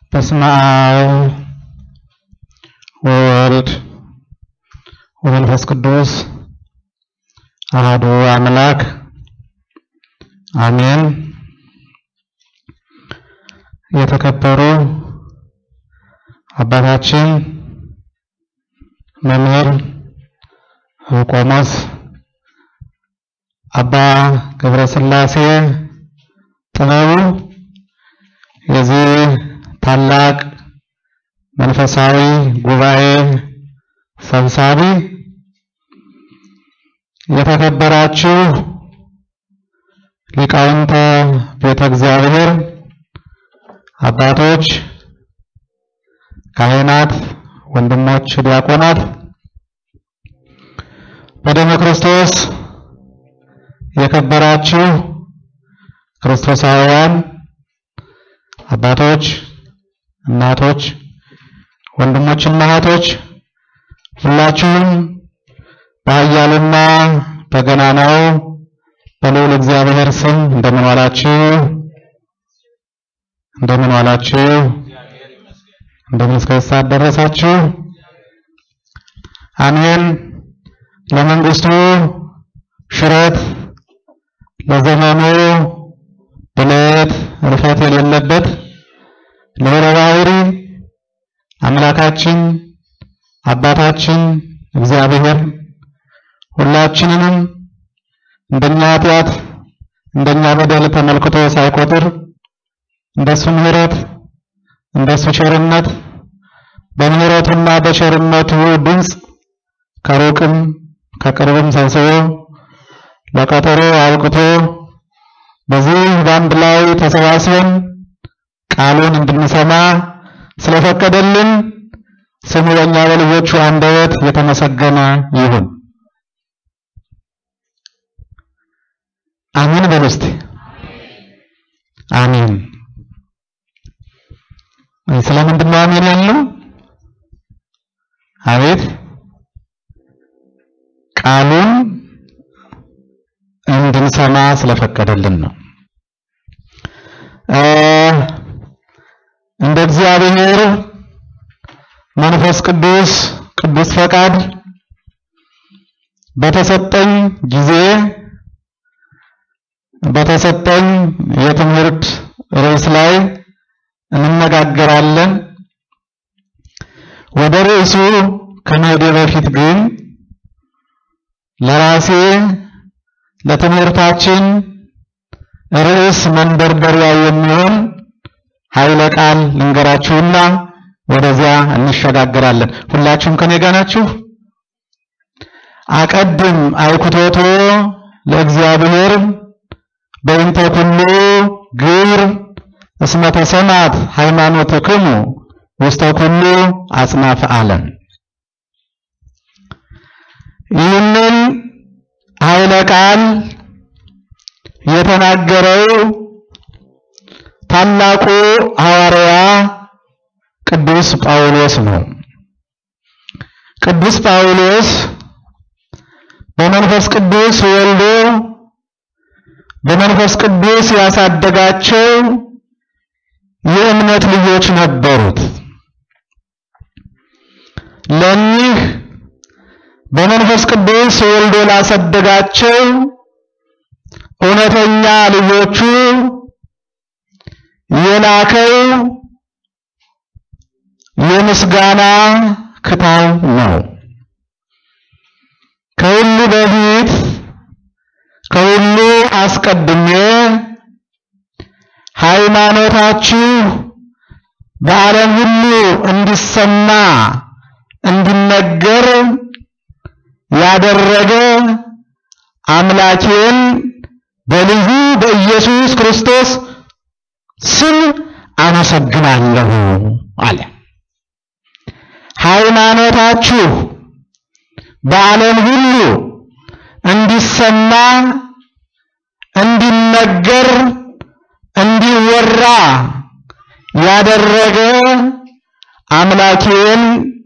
በስመ አብ ወወልድ ወመንፈስ ቅዱስ አሐዱ አምላክ አሜን። የተከበሩ አባታችን መምህር ቆሞስ አባ ገብረ ሥላሴ ጥበቡ የዚህ ታላቅ መንፈሳዊ ጉባኤ ሰብሳቢ፣ የተከበራችሁ ሊቃውንተ ቤተ እግዚአብሔር አባቶች፣ ካህናት፣ ወንድሞች ዲያቆናት፣ በደመ ክርስቶስ የከበራችሁ ክርስቶሳውያን አባቶች፣ እናቶች፣ ወንድሞችና እህቶች ሁላችሁም በኃያሉና በገናናው በልዑል እግዚአብሔር ስም እንደምን ዋላችሁ? እንደምን ዋላችሁ? እንደምን እስከ ሰዓት ደረሳችሁ? አሜን። ለመንግስቱ ሽረት ለዘመኑ ብለት ርፈት የሌለበት ልዑለ ባሕርይ አምላካችን አባታችን እግዚአብሔር ሁላችንንም እንደኛ ኃጢአት እንደኛ በደል ተመልክቶ ሳይቆጥር እንደሱ ምሕረት እንደሱ ቸርነት በምሕረቱና በቸርነቱ ድምፅ ከሩቅም ከቅርብም ሰብስቦ ለቀጠሮ አብቅቶ በዚህ በአንድ ላይ ተሰባስበን ቃሉን እንድንሰማ ስለፈቀደልን ስሙ በእኛ በልጆቹ አንደበት የተመሰገነ ይሁን። አሜን በሉ እስቲ። አሜን። ስለምንድን ነው አሜን ያልነው? አቤት ቃሉን እንድንሰማ ስለፈቀደልን ነው። እንደ እግዚአብሔር መንፈስ ቅዱስ ቅዱስ ፈቃድ በተሰጠኝ ጊዜ በተሰጠኝ የትምህርት ርዕስ ላይ እንነጋገራለን። ወደ ርዕሱ ከመሄዴ በፊት ግን ለራሴ ለትምህርታችን ርዕስ መንደርደሪያ የሚሆን ኃይለ ቃል ልንገራችሁና ወደዚያ እንሸጋግራለን። ሁላችሁም ከኔ ጋር ናችሁ? አቀድም አይኩቶቶ ለእግዚአብሔር በእንተ ኩሉ ግብር እስመ ተሰማት ሃይማኖትክሙ ውስተ ኩሉ አጽናፈ ዓለም። ይህንን ኃይለ ቃል የተናገረው ታላቁ ሐዋርያ ቅዱስ ጳውሎስ ነው። ቅዱስ ጳውሎስ በመንፈስ ቅዱስ ወልዶ በመንፈስ ቅዱስ ያሳደጋቸው የእምነት ልጆች ነበሩት። ለኒህ በመንፈስ ቅዱስ ወልዶ ላሳደጋቸው እውነተኛ ልጆቹ የላከው የምስጋና ክታብ ነው። ከሁሉ በፊት ከሁሉ አስቀድሜ ሃይማኖታችሁ በዓለም ሁሉ እንዲሰማ እንዲነገር ያደረገ አምላኬን በልጁ በኢየሱስ ክርስቶስ ስም አመሰግናለሁ አለ። ሃይማኖታችሁ በዓለም ሁሉ እንዲሰማ እንዲነገር እንዲወራ ያደረገ አምላኬን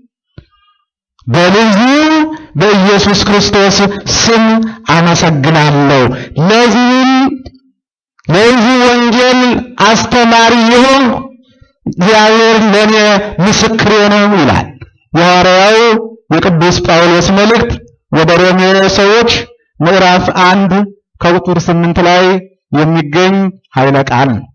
በልጁ በኢየሱስ ክርስቶስ ስም አመሰግናለሁ። ለዚህም ለዚህ ወንጌል አስተማሪ የሆንኩ እግዚአብሔር ለእኔ ምስክሬ ነው ይላል የሐዋርያው የቅዱስ ጳውሎስ መልእክት ወደ ሮሜ ሰዎች ምዕራፍ አንድ ከቁጥር ስምንት ላይ የሚገኝ ኃይለ ቃል ነው።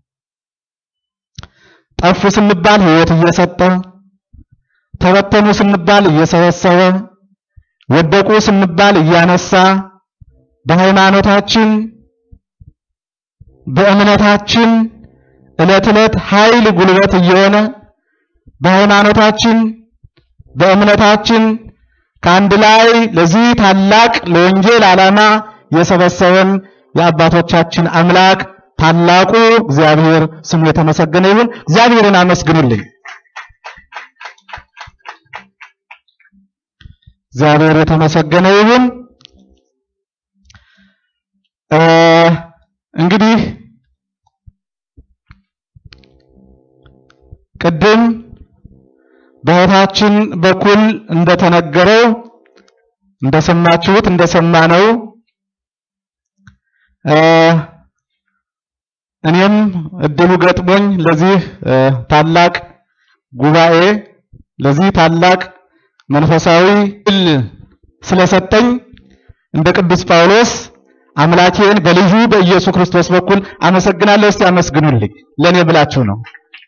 ጠፉ ስንባል ሕይወት እየሰጠ ተበተኑ ስንባል እየሰበሰበ ወደቁ ስንባል እያነሳ በሃይማኖታችን በእምነታችን ዕለት ዕለት ኃይል ጉልበት እየሆነ በሃይማኖታችን በእምነታችን ከአንድ ላይ ለዚህ ታላቅ ለወንጌል ዓላማ የሰበሰበን የአባቶቻችን አምላክ ታላቁ እግዚአብሔር ስሙ የተመሰገነ ይሁን። እግዚአብሔርን አመስግኑልኝ። እግዚአብሔር የተመሰገነ ይሁን። እንግዲህ ቅድም በእህታችን በኩል እንደተነገረው እንደሰማችሁት እንደሰማነው እኔም እድሉ ገጥሞኝ ለዚህ ታላቅ ጉባኤ ለዚህ ታላቅ መንፈሳዊ ድል ስለሰጠኝ እንደ ቅዱስ ጳውሎስ አምላኬን በልጁ በኢየሱስ ክርስቶስ በኩል አመሰግናለሁ። እስቲ አመስግኑልኝ። ለኔ ብላችሁ ነው።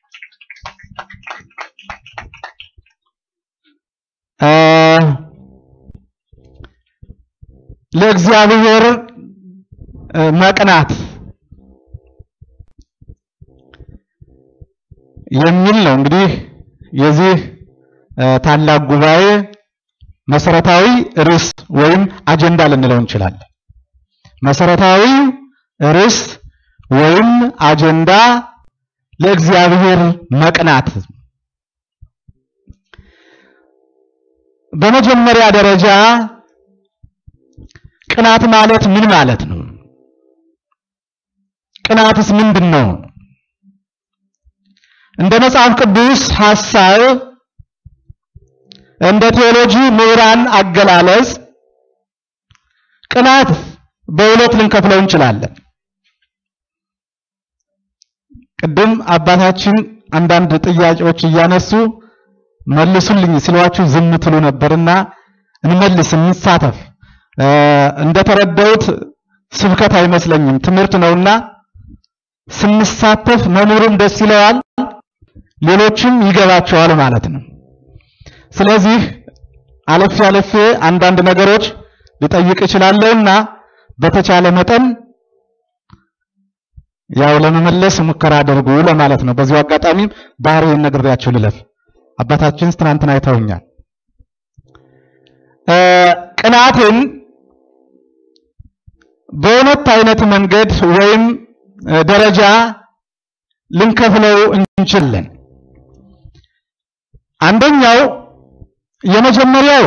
ለእግዚአብሔር መቅናት የሚል ነው እንግዲህ የዚህ ታላቅ ጉባኤ መሰረታዊ ርዕስ ወይም አጀንዳ ልንለው እንችላለን። መሰረታዊ ርዕስ ወይም አጀንዳ ለእግዚአብሔር መቅናት። በመጀመሪያ ደረጃ ቅናት ማለት ምን ማለት ነው? ቅናትስ ምንድን ነው? እንደ መጽሐፍ ቅዱስ ሐሳብ እንደ ቴዎሎጂ ምሁራን አገላለጽ ቅናት በሁለት ልንከፍለው እንችላለን። ቅድም አባታችን አንዳንድ ጥያቄዎች እያነሱ መልሱልኝ ሲሏችሁ ዝም ትሉ ነበርና እንመልስ፣ እንሳተፍ። እንደተረዳሁት ስብከት አይመስለኝም ትምህርት ነውና ስንሳተፍ መምህሩም ደስ ይለዋል፣ ሌሎችም ይገባቸዋል ማለት ነው። ስለዚህ አለፌ አለፌ አንዳንድ ነገሮች ሊጠይቅ እችላለሁና በተቻለ መጠን ያው ለመመለስ ሙከራ አድርጉ ለማለት ነው። በዚሁ አጋጣሚ ባህሪዬን ነግሬያችሁ ልለፍ። አባታችን ትናንትና አይተውኛል። ቅናትን በሁለት አይነት መንገድ ወይም ደረጃ ልንከፍለው እንችላለን። አንደኛው የመጀመሪያው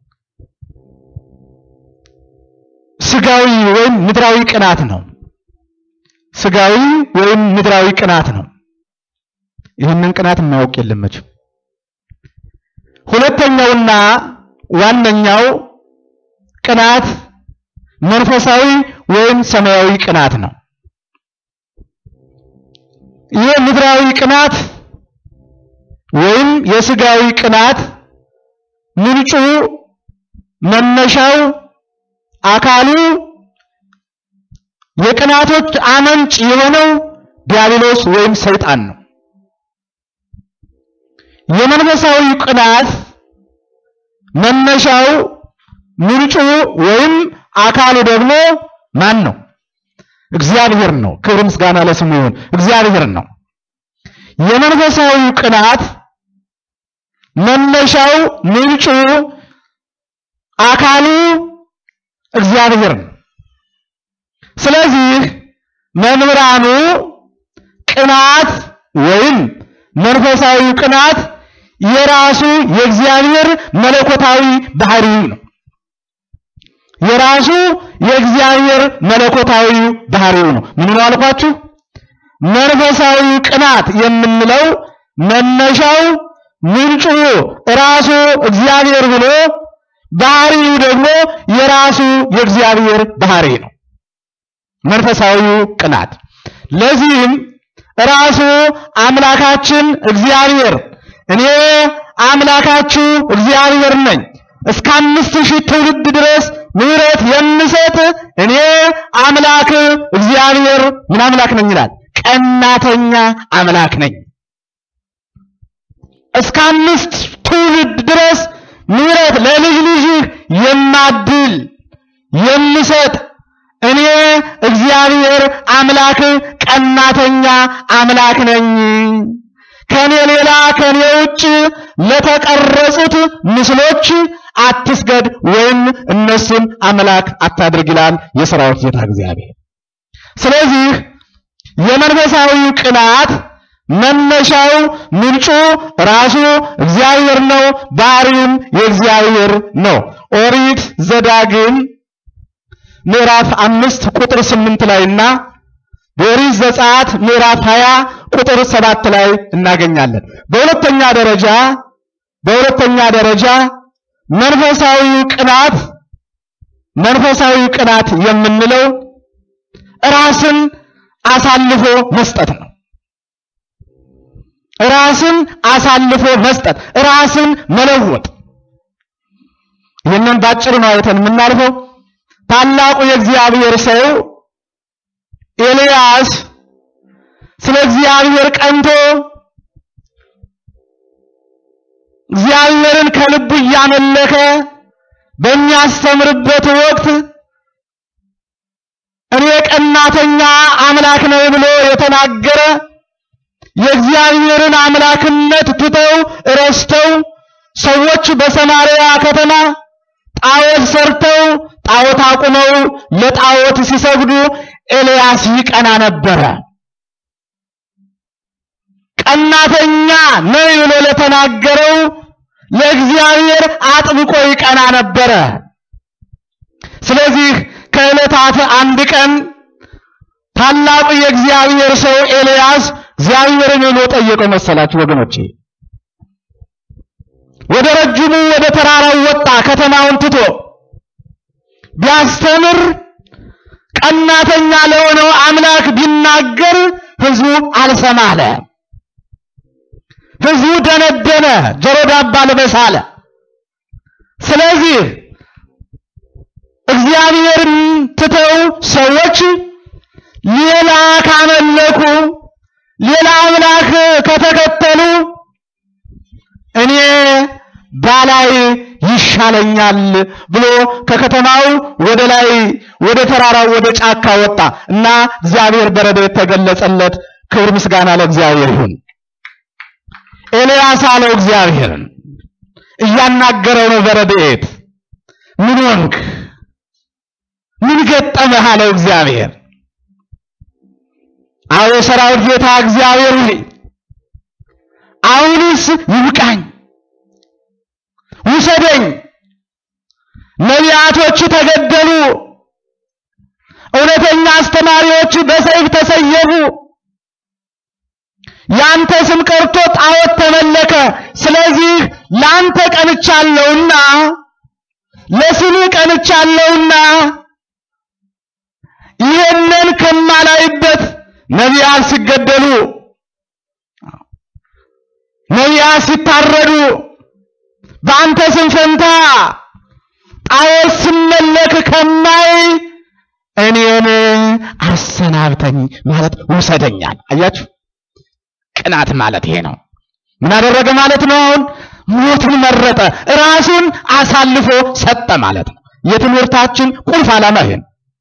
ስጋዊ ወይም ምድራዊ ቅናት ነው። ስጋዊ ወይም ምድራዊ ቅናት ነው። ይህንን ቅናት የማያውቅ የለም መቼም። ሁለተኛውና ዋነኛው ቅናት መንፈሳዊ ወይም ሰማያዊ ቅናት ነው። ይህ ምድራዊ ቅናት ወይም የስጋዊ ቅናት ምንጩ መነሻው አካሉ የቅናቶች አመንጭ የሆነው ዲያብሎስ ወይም ሰይጣን ነው። የመንፈሳዊ ቅናት መነሻው ምንጩ ወይም አካሉ ደግሞ ማን ነው? እግዚአብሔር ነው። ክብር ምስጋና ለስሙ ይሁን። እግዚአብሔር ነው። የመንፈሳዊ ቅናት መነሻው ምንጩ አካሉ እግዚአብሔር ነው። ስለዚህ መምህራኑ ቅናት ወይም መንፈሳዊ ቅናት የራሱ የእግዚአብሔር መለኮታዊ ባህሪው ነው። የራሱ የእግዚአብሔር መለኮታዊ ባህሪው ነው። ምን ነው አልኳችሁ? መንፈሳዊ ቅናት የምንለው መነሻው ምንጩ ራሱ እግዚአብሔር ብሎ ባህሪው ደግሞ የራሱ የእግዚአብሔር ባህሪ ነው። መንፈሳዊው ቅናት ለዚህም ራሱ አምላካችን እግዚአብሔር እኔ አምላካችሁ እግዚአብሔር ነኝ እስከ አምስት ሺህ ትውልድ ድረስ ምሕረት የምሰጥ እኔ አምላክ እግዚአብሔር ምን አምላክ ነኝ ይላል። ቀናተኛ አምላክ ነኝ። እስከ አምስት ትውልድ ድረስ ምሕረት ለልጅ ልጅህ የማድል የምሰጥ እኔ እግዚአብሔር አምላክ ቀናተኛ አምላክ ነኝ። ከኔ ሌላ ከኔ ውጭ ለተቀረጹት ምስሎች አትስገድ ወይም እነሱን አምላክ አታድርግ ይላል የሰራዊት ጌታ እግዚአብሔር። ስለዚህ የመንፈሳዊ ቅናት መነሻው ምንጩ ራሱ እግዚአብሔር ነው፣ ባህሪውም የእግዚአብሔር ነው። ኦሪት ዘዳግም ምዕራፍ አምስት ቁጥር ስምንት ላይና በኦሪት ዘጸአት ምዕራፍ 20 ቁጥር ሰባት ላይ እናገኛለን። በሁለተኛ ደረጃ በሁለተኛ ደረጃ መንፈሳዊ ቅናት መንፈሳዊ ቅናት የምንለው ራስን አሳልፎ መስጠት ነው። ራስን አሳልፎ መስጠት፣ ራስን መለወጥ። ይህንን ባጭሩ ነው አይተን የምናልፈው። ታላቁ የእግዚአብሔር ሰው ኤልያስ ስለ እግዚአብሔር ቀንቶ እግዚአብሔርን ከልቡ እያመለከ በሚያስተምርበት ወቅት እኔ ቀናተኛ አምላክ ነው ብሎ የተናገረ የእግዚአብሔርን አምላክነት ትተው ረስተው ሰዎች በሰማርያ ከተማ ጣዖት ሰርተው ጣዖት አቁመው ለጣዖት ሲሰግዱ ኤልያስ ይቀና ነበረ። ቀናተኛ ነው ብሎ ለተናገረው ለእግዚአብሔር አጥብቆ ይቀና ነበረ። ስለዚህ ከዕለታት አንድ ቀን ታላቁ የእግዚአብሔር ሰው ኤልያስ እግዚአብሔርን ብሎ ጠየቀው መሰላችሁ ወገኖቼ። ወደ ረጅሙ ወደ ተራራው ወጣ ከተማውን ትቶ ቢያስተምር ቀናተኛ ለሆነው አምላክ ቢናገር ሕዝቡ አልሰማ አለ። ሕዝቡ ደነደነ፣ ጆሮ ዳባ ልበስ አለ። ስለዚህ እግዚአብሔርን ትተው ሰዎች ሌላ ካመለኩ ሌላ አምላክ ከተከተሉ እኔ ባላይ ይሻለኛል ብሎ ከከተማው ወደ ላይ ወደ ተራራው ወደ ጫካ ወጣ እና እግዚአብሔር በረድኤት ተገለጸለት። ክብር ምስጋና ለእግዚአብሔር ይሁን። ኤልያስ አለው እግዚአብሔርን እያናገረው ነው በረድኤት ምን ሆንክ? ምን ገጠመህ? አለው እግዚአብሔር። አዎ የሰራዊት ጌታ እግዚአብሔር ሆይ አሁንስ ይብቃኝ፣ ውሰደኝ። ነቢያቶች ተገደሉ፣ እውነተኛ አስተማሪዎች በሰይፍ ተሰየፉ። ያንተ ስም ቀርቶ ጣዖት ተመለከ። ስለዚህ ላንተ ቀንቻለሁና ለስምህ ቀንቻለሁና ይህንን ከማላይበት ነቢያት ሲገደሉ ነቢያት ሲታረዱ በአንተ ስም ፈንታ ጣዖት ሲመለክ ከማይ እኔን አሰናብተኝ ማለት ውሰደኛል። አያችሁ፣ ቅናት ማለት ይሄ ነው። ምን አደረገ ማለት ነው? አሁን ሞትን መረጠ፣ ራሱን አሳልፎ ሰጠ ማለት ነው። የትምህርታችን ቁልፍ ዓላማ ይሄ ነው።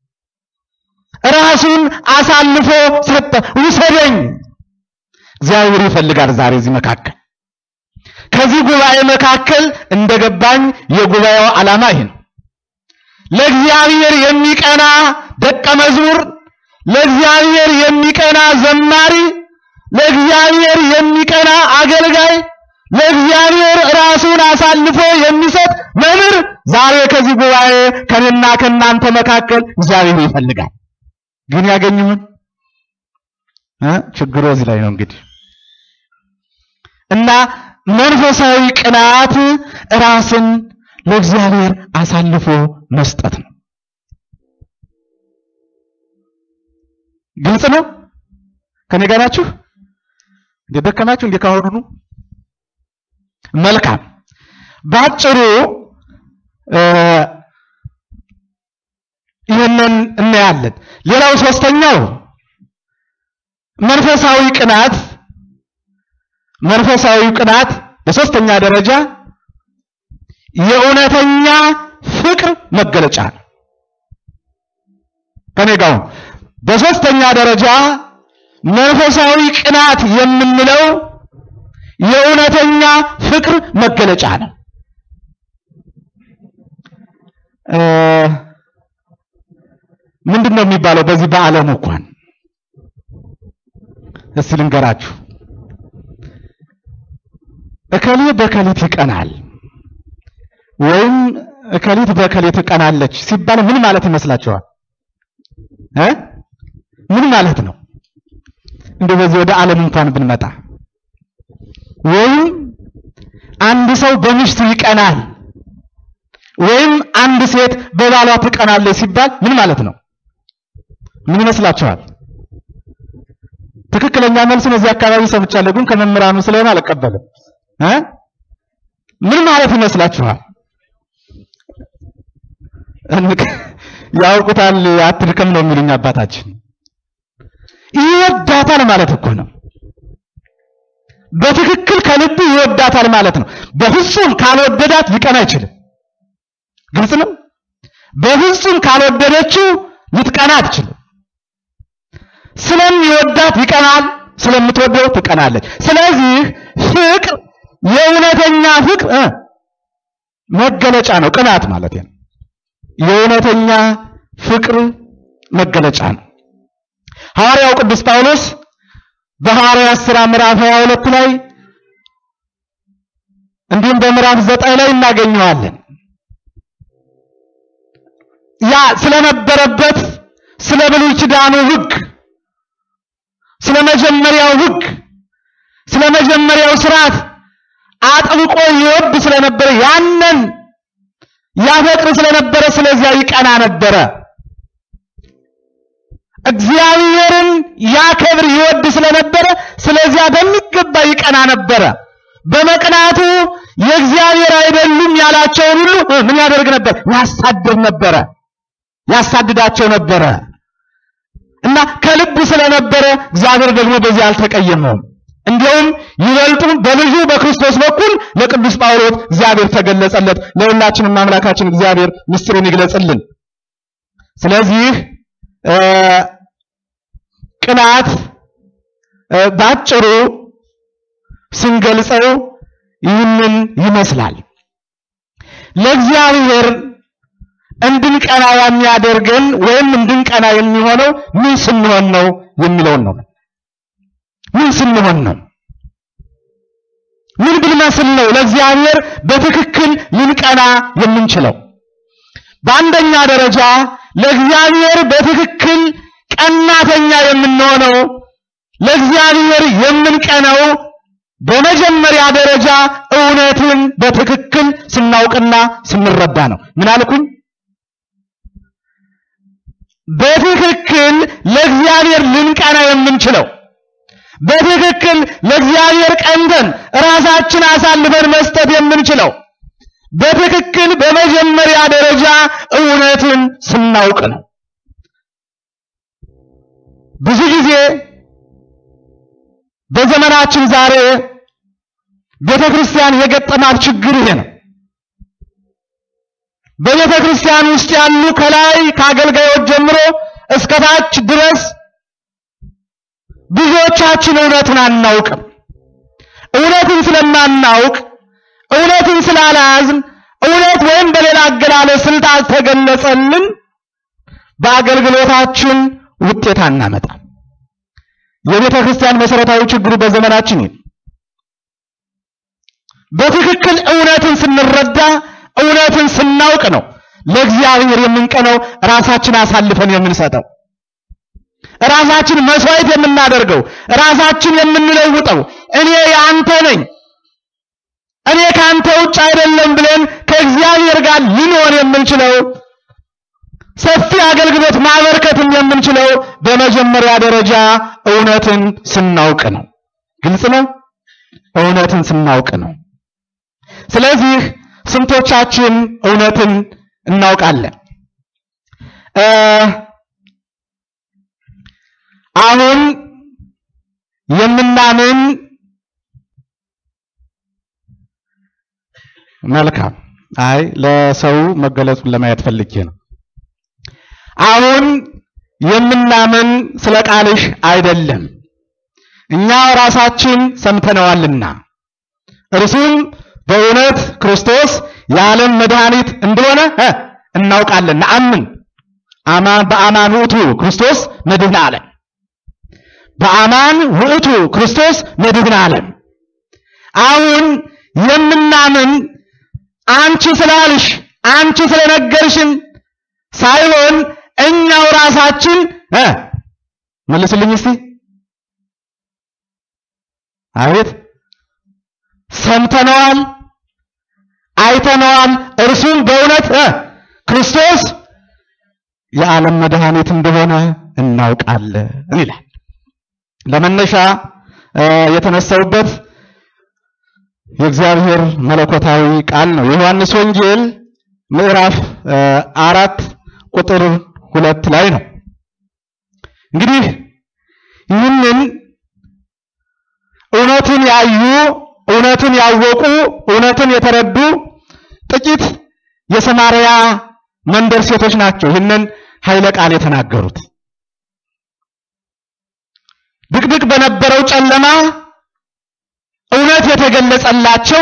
ራሱን አሳልፎ ሰጠ። ውሰደኝ። እግዚአብሔር ይፈልጋል ዛሬ እዚህ መካከል ከዚህ ጉባኤ መካከል እንደገባኝ የጉባኤው ዓላማ ይሄ ነው። ለእግዚአብሔር የሚቀና ደቀ መዝሙር፣ ለእግዚአብሔር የሚቀና ዘማሪ፣ ለእግዚአብሔር የሚቀና አገልጋይ፣ ለእግዚአብሔር ራሱን አሳልፎ የሚሰጥ መምህር ዛሬ ከዚህ ጉባኤ ከኔና ከእናንተ መካከል እግዚአብሔር ይፈልጋል። ግን ያገኝ ይሆን? እ ችግሩ እዚህ ላይ ነው እንግዲህ እና መንፈሳዊ ቅናት ራስን ለእግዚአብሔር አሳልፎ መስጠት ነው። ግልጽ ነው። ከኔ ጋር ናችሁ? እንደ ደከማችሁ እንደ ካሁኑ መልካም ባጭሩ ይህንን እናያለን። ሌላው ሶስተኛው መንፈሳዊ ቅናት መንፈሳዊ ቅናት በሶስተኛ ደረጃ የእውነተኛ ፍቅር መገለጫ ነው። ከኔ ጋር በሶስተኛ ደረጃ መንፈሳዊ ቅናት የምንለው የእውነተኛ ፍቅር መገለጫ ነው። ምንድን ነው የሚባለው? በዚህ በዓለም እንኳን እስቲ ልንገራችሁ። እከሌ በከሊት ይቀናል ወይም እከሊት በከሊት ትቀናለች ሲባል ምን ማለት ይመስላችኋል? እ ምን ማለት ነው? እንደው በዚህ ወደ ዓለም እንኳን ብንመጣ ወይም አንድ ሰው በሚስቱ ይቀናል ወይም አንድ ሴት በባሏ ትቀናለች ሲባል ምን ማለት ነው? ምን ይመስላችኋል? ትክክለኛ መልሱን እዚህ አካባቢ ሰምቻለሁ፣ ግን ከመምህራኑ ስለሆነ አልቀበልም እ ምን ማለት ይመስላችኋል? ያውቁታል፣ አትድከም ነው የሚሉኝ አባታችን። ይወዳታል ማለት እኮ ነው። በትክክል ከልብ ይወዳታል ማለት ነው። በፍጹም ካልወደዳት ሊቀና አይችልም። ግልጽ ነው። በፍጹም ካልወደደችው ልትቀና አትችልም። ስለሚወዳት ይቀናል፣ ስለምትወደው ትቀናለች። ስለዚህ ፍቅር የእውነተኛ ፍቅር እ መገለጫ ነው። ቅናት ማለት ነው። የእውነተኛ ፍቅር መገለጫ ነው። ሐዋርያው ቅዱስ ጳውሎስ በሐዋርያት ሥራ ምዕራፍ 22 ላይ እንዲሁም በምዕራፍ 9 ላይ እናገኘዋለን። ያ ስለነበረበት ስለ ብሉይ ኪዳኑ ሕግ፣ ስለ መጀመሪያው ሕግ፣ ስለ መጀመሪያው ስርዓት አጥብቆ ይወድ ስለነበረ ያንን ያፈቅር ስለነበረ ስለዚያ ይቀና ነበረ። እግዚአብሔርን ያከብር ይወድ ስለነበረ ስለዚያ በሚገባ ይቀና ነበረ። በመቅናቱ የእግዚአብሔር አይደሉም ያላቸውን ሁሉ ምን ያደርግ ነበር? ያሳድድ ነበረ፣ ያሳድዳቸው ነበረ እና ከልብ ስለነበረ እግዚአብሔር ደግሞ በዚህ አልተቀየመውም። እንዲያውም ይበልጡም በልጁ በክርስቶስ በኩል ለቅዱስ ጳውሎስ እግዚአብሔር ተገለጸለት። ለሁላችንም አምላካችን እግዚአብሔር ምስጢሩን ይግለጽልን። ስለዚህ ቅናት ባጭሩ ስንገልጸው ይህንን ይመስላል። ለእግዚአብሔር እንድንቀና የሚያደርገን ወይም እንድንቀና የሚሆነው ምን ስንሆን ነው የሚለውን ነው። ምን ስንሆን ነው? ምን ብንመስል ነው ለእግዚአብሔር በትክክል ልንቀና የምንችለው? በአንደኛ ደረጃ ለእግዚአብሔር በትክክል ቀናተኛ የምንሆነው ለእግዚአብሔር የምንቀናው በመጀመሪያ ደረጃ እውነትን በትክክል ስናውቅና ስንረዳ ነው። ምን አልኩኝ? በትክክል ለእግዚአብሔር ልንቀና የምንችለው በትክክል ለእግዚአብሔር ቀንተን ራሳችን አሳልፈን መስጠት የምንችለው በትክክል በመጀመሪያ ደረጃ እውነትን ስናውቅ ነው። ብዙ ጊዜ በዘመናችን ዛሬ ቤተ ክርስቲያን የገጠማት ችግር ይሄ ነው። በቤተ ክርስቲያን ውስጥ ያሉ ከላይ ከአገልጋዮች ጀምሮ እስከ ታች ድረስ ብዙዎቻችን እውነትን አናውቅም። እውነትን ስለማናውቅ እውነትን ስላልያዝን እውነት ወይም በሌላ አገላለጽ ስላልተገለጸልን በአገልግሎታችን ውጤት አናመጣም። የቤተ ክርስቲያን መሰረታዊ ችግሩ በዘመናችን ይህ በትክክል እውነትን ስንረዳ እውነትን ስናውቅ ነው ለእግዚአብሔር የምንቀነው ራሳችን አሳልፈን የምንሰጠው ራሳችን መስዋዕት የምናደርገው ራሳችን የምንለውጠው እኔ የአንተ ነኝ እኔ ከአንተ ውጭ አይደለም ብለን ከእግዚአብሔር ጋር ልንሆን የምንችለው ሰፊ አገልግሎት ማበርከትም የምንችለው በመጀመሪያ ደረጃ እውነትን ስናውቅ ነው። ግልጽ ነው። እውነትን ስናውቅ ነው። ስለዚህ ስንቶቻችን እውነትን እናውቃለን? አሁን የምናምን መልካም። አይ ለሰው መገለጹን ለማየት ፈልጌ ነው። አሁን የምናምን ስለ ቃልሽ አይደለም፣ እኛ ራሳችን ሰምተነዋልና እርሱም በእውነት ክርስቶስ የዓለም መድኃኒት እንደሆነ እናውቃለን። ነአምን አማን በአማን ውእቱ ክርስቶስ መድህን ዓለም በአማን ውእቱ ክርስቶስ መድህን ዓለም። አሁን የምናምን አንቺ ስላልሽ አንቺ ስለነገርሽን ሳይሆን እኛው ራሳችን መልስልኝ እስቲ አቤት ሰምተነዋል፣ አይተነዋል። እርሱም በእውነት ክርስቶስ የዓለም መድኃኒት እንደሆነ እናውቃለን ይላል። ለመነሻ የተነሳውበት የእግዚአብሔር መለኮታዊ ቃል ነው። የዮሐንስ ወንጌል ምዕራፍ አራት ቁጥር ሁለት ላይ ነው። እንግዲህ ይህንን እውነትን ያዩ እውነትን ያወቁ እውነትን የተረዱ ጥቂት የሰማርያ መንደር ሴቶች ናቸው ይህንን ኃይለ ቃል የተናገሩት። ድቅድቅ በነበረው ጨለማ እውነት የተገለጸላቸው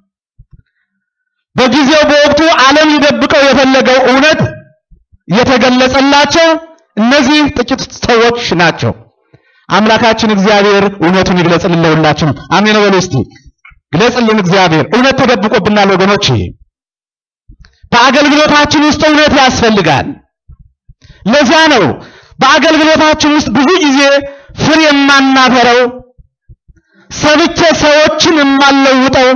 በጊዜው በወቅቱ ዓለም ሊደብቀው የፈለገው እውነት የተገለጸላቸው እነዚህ ጥቂት ሰዎች ናቸው። አምላካችን እግዚአብሔር እውነቱን ይግለጽልን ለሁላችን። አሜን በሉ እስቲ። ግለጽልን እግዚአብሔር። እውነት ተደብቆብናል ወገኖች። በአገልግሎታችን ውስጥ እውነት ያስፈልጋል። ለዚያ ነው በአገልግሎታችን ውስጥ ብዙ ጊዜ ፍሬ የማናፈረው፣ ሰብቼ ሰዎችን የማንለውጠው፣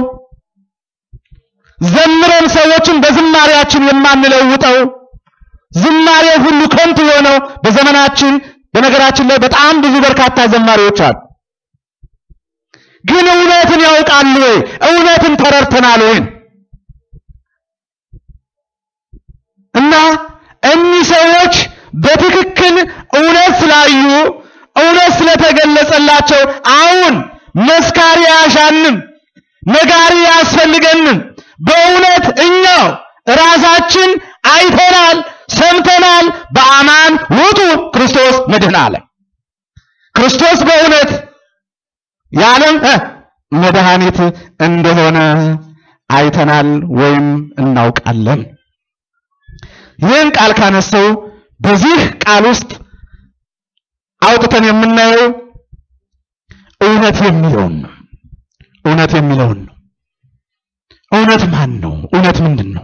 ዘምረን ሰዎችን በዝማሬያችን የማንለውጠው፣ ዝማሬ ሁሉ ከንቱ የሆነው በዘመናችን በነገራችን ላይ በጣም ብዙ በርካታ ዘማሪዎች አሉ። ግን እውነትን ያውቃሉ ወይ? እውነትን ተረድተናል ወይ? እና እኒህ ሰዎች በትክክል እውነት ስላዩ እውነት ስለተገለጸላቸው አሁን መስካሪ አያሻንም፣ ነጋሪ አያስፈልገንም። በእውነት እኛው ራሳችን አይተናል፣ ሰምተናል። በአማን ውጡ ክርስቶስ መድህን ዓለም ክርስቶስ በእውነት የዓለም መድኃኒት እንደሆነ አይተናል ወይም እናውቃለን። ይህን ቃል ካነሰው በዚህ ቃል ውስጥ አውጥተን የምናየው እውነት የሚለውን ነው። እውነት የሚለውን ነው። እውነት ማን ነው? እውነት ምንድን ነው?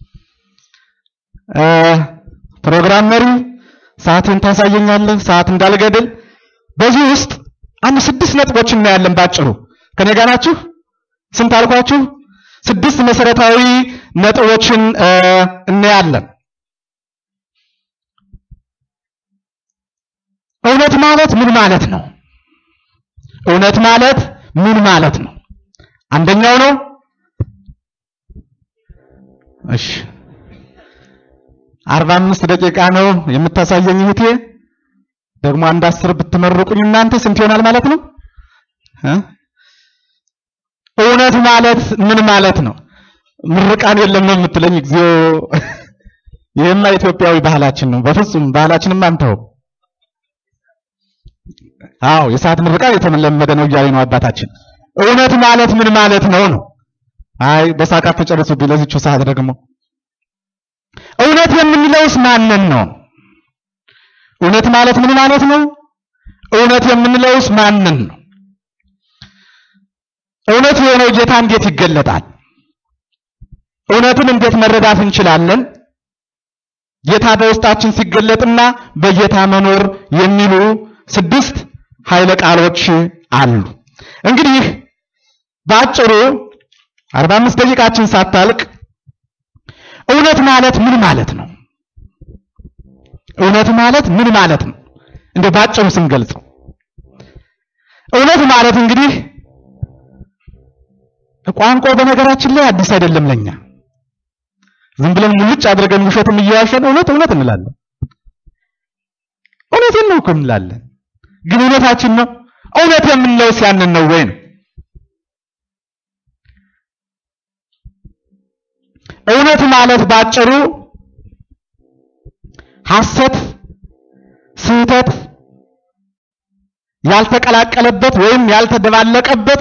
ፕሮግራም መሪ ሰዓትን ታሳየኛለህ፣ ሰዓት እንዳልገድል። በዚህ ውስጥ አንድ ስድስት ነጥቦች እናያለን ባጭሩ። ከኔ ጋር ናችሁ? ስንት አልኳችሁ? ስድስት መሰረታዊ ነጥቦችን እናያለን። እውነት ማለት ምን ማለት ነው? እውነት ማለት ምን ማለት ነው? አንደኛው ነው። እሺ አርባ አምስት ደቂቃ ነው የምታሳየኝ እህቴ። ደግሞ አንድ አስር ብትመርቁኝ እናንተ ስንት ይሆናል ማለት ነው? እውነት ማለት ምን ማለት ነው? ምርቃን የለም ነው የምትለኝ? እግዚኦ! ይሄማ ኢትዮጵያዊ ባህላችን ነው። በፍጹም ባህላችንም አንተው። አዎ የሰዓት ምርቃን የተለመደ ነው እያለ ነው አባታችን። እውነት ማለት ምን ማለት ነው ነው? አይ በሳቃት ተጨርሱብኝ። ለዚቹ ሰዓት ደግሞ እውነት የምንለውስ ማንን ነው? እውነት ማለት ምን ማለት ነው? እውነት የምንለውስ ማንን ነው? እውነት የሆነው ጌታ እንዴት ይገለጣል? እውነትን እንዴት መረዳት እንችላለን? ጌታ በውስጣችን ሲገለጥና በጌታ መኖር የሚሉ ስድስት ኃይለ ቃሎች አሉ። እንግዲህ በአጭሩ 45 ደቂቃችን ሳታልቅ እውነት ማለት ምን ማለት ነው? እውነት ማለት ምን ማለት ነው? እንደ ባጭሩ ስንገልጸው እውነት ማለት እንግዲህ ቋንቋው በነገራችን ላይ አዲስ አይደለም ለኛ። ዝም ብለን ሙልጭ አድርገን ውሸትም እየዋሸን እውነት እውነት እንላለን። እውነቴን ነው እኮ እንላለን፣ ግን እውነታችን ነው። እውነት የምንለው ሲያንን ነው ወይ ነው? እውነት ማለት ባጭሩ ሐሰት፣ ስህተት ያልተቀላቀለበት ወይም ያልተደባለቀበት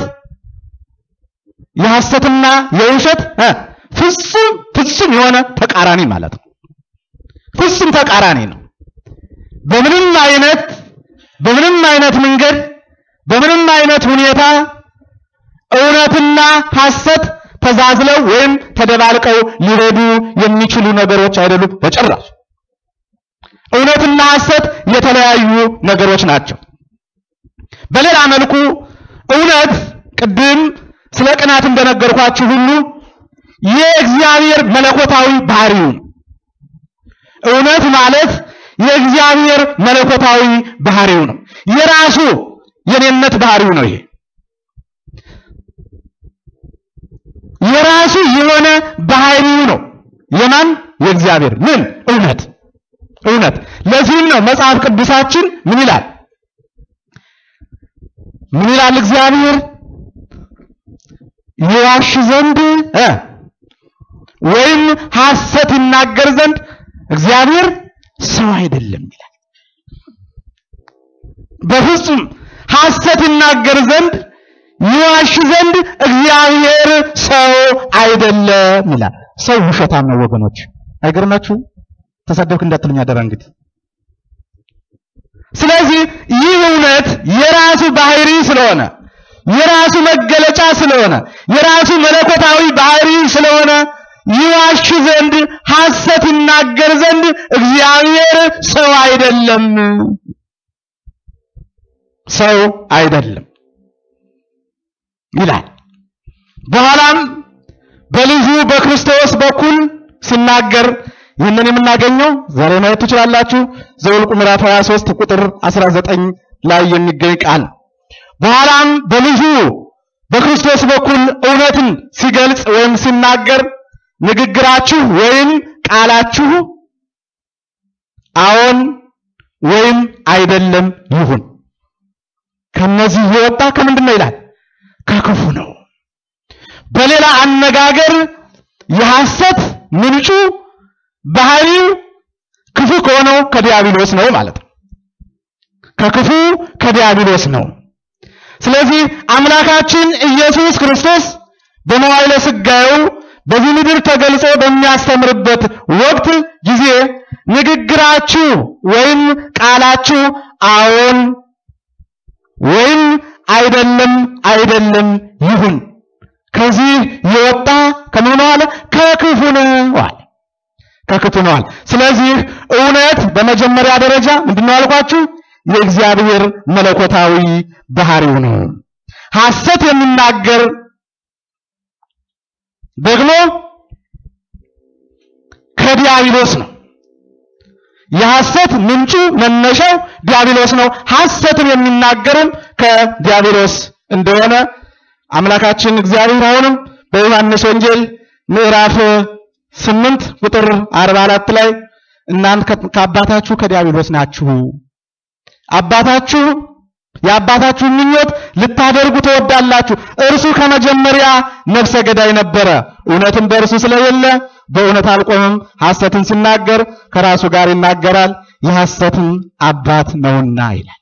የሐሰትና የውሸት እ ፍጹም ፍጹም የሆነ ተቃራኒ ማለት ነው። ፍጹም ተቃራኒ ነው። በምንም አይነት በምንም አይነት መንገድ በምንም አይነት ሁኔታ እውነትና ሐሰት ተዛዝለው ወይም ተደባልቀው ሊሄዱ የሚችሉ ነገሮች አይደሉም በጭራሽ። እውነትና ሐሰት የተለያዩ ነገሮች ናቸው። በሌላ መልኩ እውነት ቅድም ስለ ቅናት እንደነገርኳችሁ ሁሉ የእግዚአብሔር መለኮታዊ ባህሪው ነው። እውነት ማለት የእግዚአብሔር መለኮታዊ ባህሪው ነው። የራሱ የኔነት ባህሪው ነው። ይሄ የራሱ የሆነ ባህሪው ነው። የማን የእግዚአብሔር ምን እውነት እውነት። ለዚህም ነው መጽሐፍ ቅዱሳችን ምን ይላል? ምን ይላል እግዚአብሔር ይዋሽ ዘንድ እ ወይም ሐሰት ይናገር ዘንድ እግዚአብሔር ሰው አይደለም ይላል። በፍጹም ሐሰት ይናገር ዘንድ ይዋሽ ዘንድ እግዚአብሔር ሰው አይደለም ይላል። ሰው ውሸታም ነው ወገኖች፣ አይገርማችሁ? ተሰደብክ እንዳትሉኝ አደራ እንግዲህ። ስለዚህ ይህ እውነት የራሱ ባህሪ ስለሆነ የራሱ መገለጫ ስለሆነ የራሱ መለኮታዊ ባህሪ ስለሆነ ይዋሽ ዘንድ ሐሰት ይናገር ዘንድ እግዚአብሔር ሰው አይደለም፣ ሰው አይደለም ይላል። በኋላም በልጁ በክርስቶስ በኩል ሲናገር ይህንን የምናገኘው ዛሬ ማየት ትችላላችሁ። ዘኍልቍ ምዕራፍ 23 ቁጥር 19 ላይ የሚገኝ ቃል በኋላም በልጁ በክርስቶስ በኩል እውነትን ሲገልጽ ወይም ሲናገር ንግግራችሁ ወይም ቃላችሁ አዎን ወይም አይደለም ይሁን፣ ከነዚህ የወጣ ከምንድን ነው ይላል? ከክፉ ነው። በሌላ አነጋገር የሐሰት ምንጩ ባህሪው ክፉ ከሆነው ከዲያብሎስ ነው ማለት ነው። ከክፉ ከዲያብሎስ ነው። ስለዚህ አምላካችን ኢየሱስ ክርስቶስ በመዋዕለ ሥጋዌው በዚህ ምድር ተገልጾ በሚያስተምርበት ወቅት ጊዜ ንግግራችሁ ወይም ቃላችሁ አዎን ወይም አይደለም አይደለም ይሁን፣ ከዚህ የወጣ ከምን ነው አለ? ከክፉ ነው አለ። ከክፉ ነው አለ። ስለዚህ እውነት በመጀመሪያ ደረጃ ምንድነው አልኳችሁ? የእግዚአብሔር መለኮታዊ ባህሪው ነው። ሐሰት የሚናገር ደግሞ ከዲያብሎስ ነው። የሐሰት ምንጩ መነሻው ዲያብሎስ ነው። ሐሰትን የሚናገርም ከዲያብሎስ እንደሆነ አምላካችን እግዚአብሔር አሁንም በዮሐንስ ወንጌል ምዕራፍ ስምንት ቁጥር አርባ አራት ላይ እናንተ ከአባታችሁ ከዲያብሎስ ናችሁ አባታችሁ የአባታችሁን ምኞት ልታደርጉ ትወዳላችሁ። እርሱ ከመጀመሪያ ነፍሰ ገዳይ ነበረ፣ እውነትም በእርሱ ስለሌለ በእውነት አልቆምም። ሐሰትን ሲናገር ከራሱ ጋር ይናገራል፣ የሐሰትን አባት ነውና ይላል።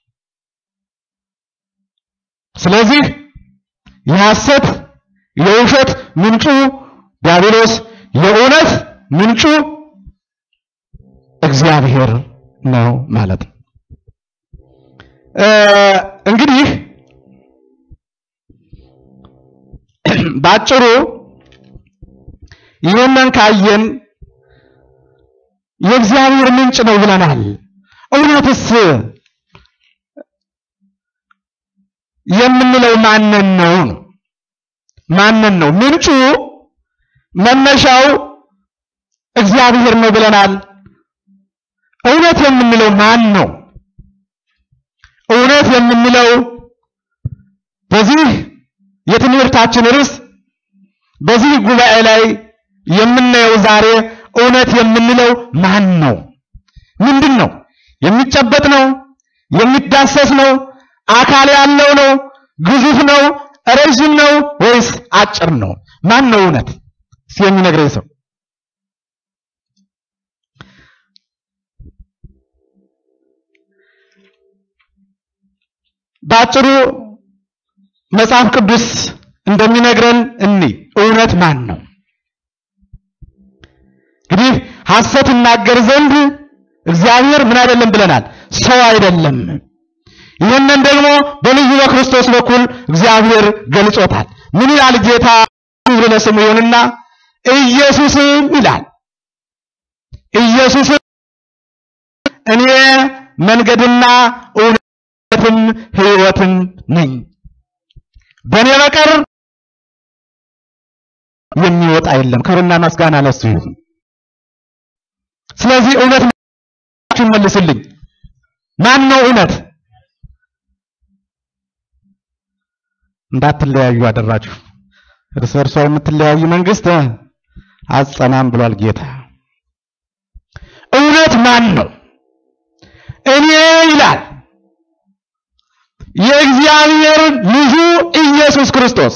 ስለዚህ የሐሰት የውሸት ምንጩ ዲያብሎስ፣ የእውነት ምንጩ እግዚአብሔር ነው ማለት ነው። እንግዲህ ባጭሩ ይህንን ካየን የእግዚአብሔር ምንጭ ነው ብለናል። እውነትስ የምንለው ማንን ነው? ማንን ነው? ምንጩ መነሻው እግዚአብሔር ነው ብለናል። እውነት የምንለው ማን ነው? እውነት የምንለው በዚህ የትምህርታችን ርዕስ በዚህ ጉባኤ ላይ የምናየው ዛሬ እውነት የምንለው ማን ነው? ምንድን ነው? የሚጨበጥ ነው? የሚዳሰስ ነው? አካል ያለው ነው? ግዙፍ ነው? ረዥም ነው ወይስ አጭር ነው? ማን ነው እውነት? እስኪ የሚነግረኝ ሰው በአጭሩ መጽሐፍ ቅዱስ እንደሚነግረን እኒ እውነት ማን ነው? እንግዲህ ሐሰት ይናገር ዘንድ እግዚአብሔር ምን አይደለም ብለናል? ሰው አይደለም። ይህንን ደግሞ በልጁ በክርስቶስ በኩል እግዚአብሔር ገልጾታል። ምን ይላል ጌታ? ክብር ለስሙ ይሁንና ኢየሱስም ይላል ኢየሱስም እኔ መንገድና እውነትም ሕይወትም ነኝ በእኔ በቀር የሚወጣ የለም። ክብርና ምስጋና ለሱ ይሁን። ስለዚህ እውነት መልስልኝ፣ ማን ነው እውነት? እንዳትለያዩ አደራችሁ። እርስ በርሷ የምትለያዩ መንግስት አጸናም ብሏል ጌታ። እውነት ማን ነው? እኔ ይላል የእግዚአብሔር ልጁ ኢየሱስ ክርስቶስ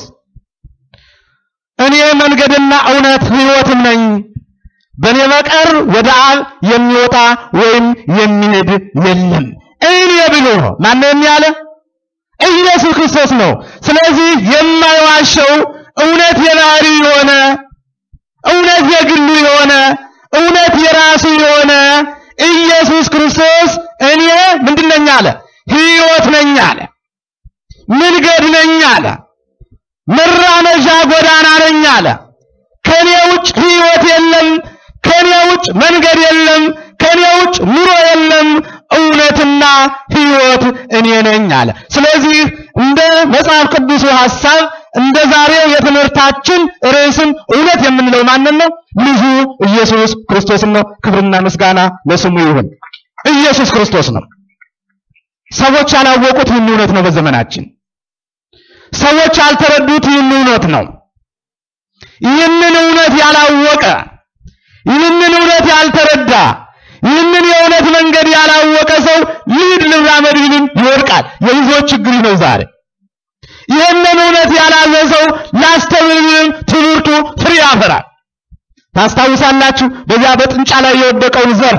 እኔ መንገድና እውነት ሕይወትም ነኝ፣ በእኔ በቀር ወደ አብ የሚወጣ ወይም የሚሄድ የለም። እኔ ብሎ ማን ነው የሚያለ? ኢየሱስ ክርስቶስ ነው። ስለዚህ የማይዋሸው እውነት የባህሪ የሆነ እውነት የግሉ የሆነ እውነት የራሱ የሆነ ኢየሱስ ክርስቶስ እኔ ምንድን ነኝ አለ? ሕይወት ነኝ አለ። መንገድ ነኝ አለ። መራመጃ ጎዳና ነኝ አለ። ከኔ ውጭ ሕይወት የለም፣ ከኔ ውጭ መንገድ የለም፣ ከኔ ውጭ ኑሮ የለም። እውነትና ሕይወት እኔ ነኝ አለ። ስለዚህ እንደ መጽሐፍ ቅዱሱ ሐሳብ እንደ ዛሬው የትምህርታችን ርዕስም እውነት የምንለው ማንን ነው? ልጁ ኢየሱስ ክርስቶስን ነው። ክብርና ምስጋና ለስሙ ይሁን። ኢየሱስ ክርስቶስ ነው። ሰዎች ያላወቁት ይህን እውነት ነው። በዘመናችን ሰዎች ያልተረዱት ይህን እውነት ነው። ይህንን እውነት ያላወቀ ይህንን እውነት ያልተረዳ ይህንን የእውነት መንገድ ያላወቀ ሰው ልሂድ ልራመድ ቢልም ይወድቃል። የብዙዎች ችግር ነው ዛሬ። ይህንን እውነት ያላዘ ሰው ላስተምር ቢልም ትምህርቱ ፍሬ ያፈራል። ታስታውሳላችሁ በዚያ በጥንጫ ላይ የወደቀውን ዘር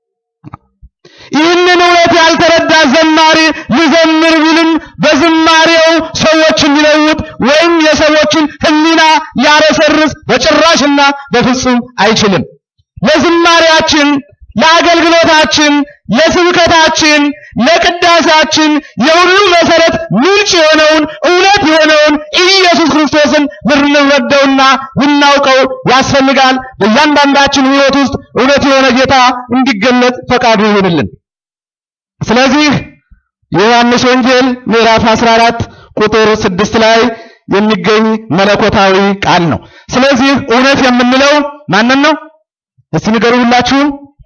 ይህንን እውነት ያልተረዳ ዘማሪ ልዘምር ቢልም በዝማሬው ሰዎችን ሊለውጥ ወይም የሰዎችን ሕሊና ሊያረሰርስ በጭራሽና በፍጹም አይችልም። ለዝማሬያችን፣ ለአገልግሎታችን፣ ለስብከታችን፣ ለቅዳሴያችን የሁሉ መሰረት ምንጭ የሆነውን እውነት የሆነውን ኢየሱስ ክርስቶስን ልንረዳውና ልናውቀው ያስፈልጋል። በእያንዳንዳችን ሕይወት ውስጥ እውነት የሆነ ጌታ እንዲገለጥ ፈቃዱ ይሁንልን። ስለዚህ የዮሐንስ ወንጌል ምዕራፍ 14 ቁጥር 6 ላይ የሚገኝ መለኮታዊ ቃል ነው። ስለዚህ እውነት የምንለው ማንን ነው? እስቲ ንገሩ ሁላችሁ።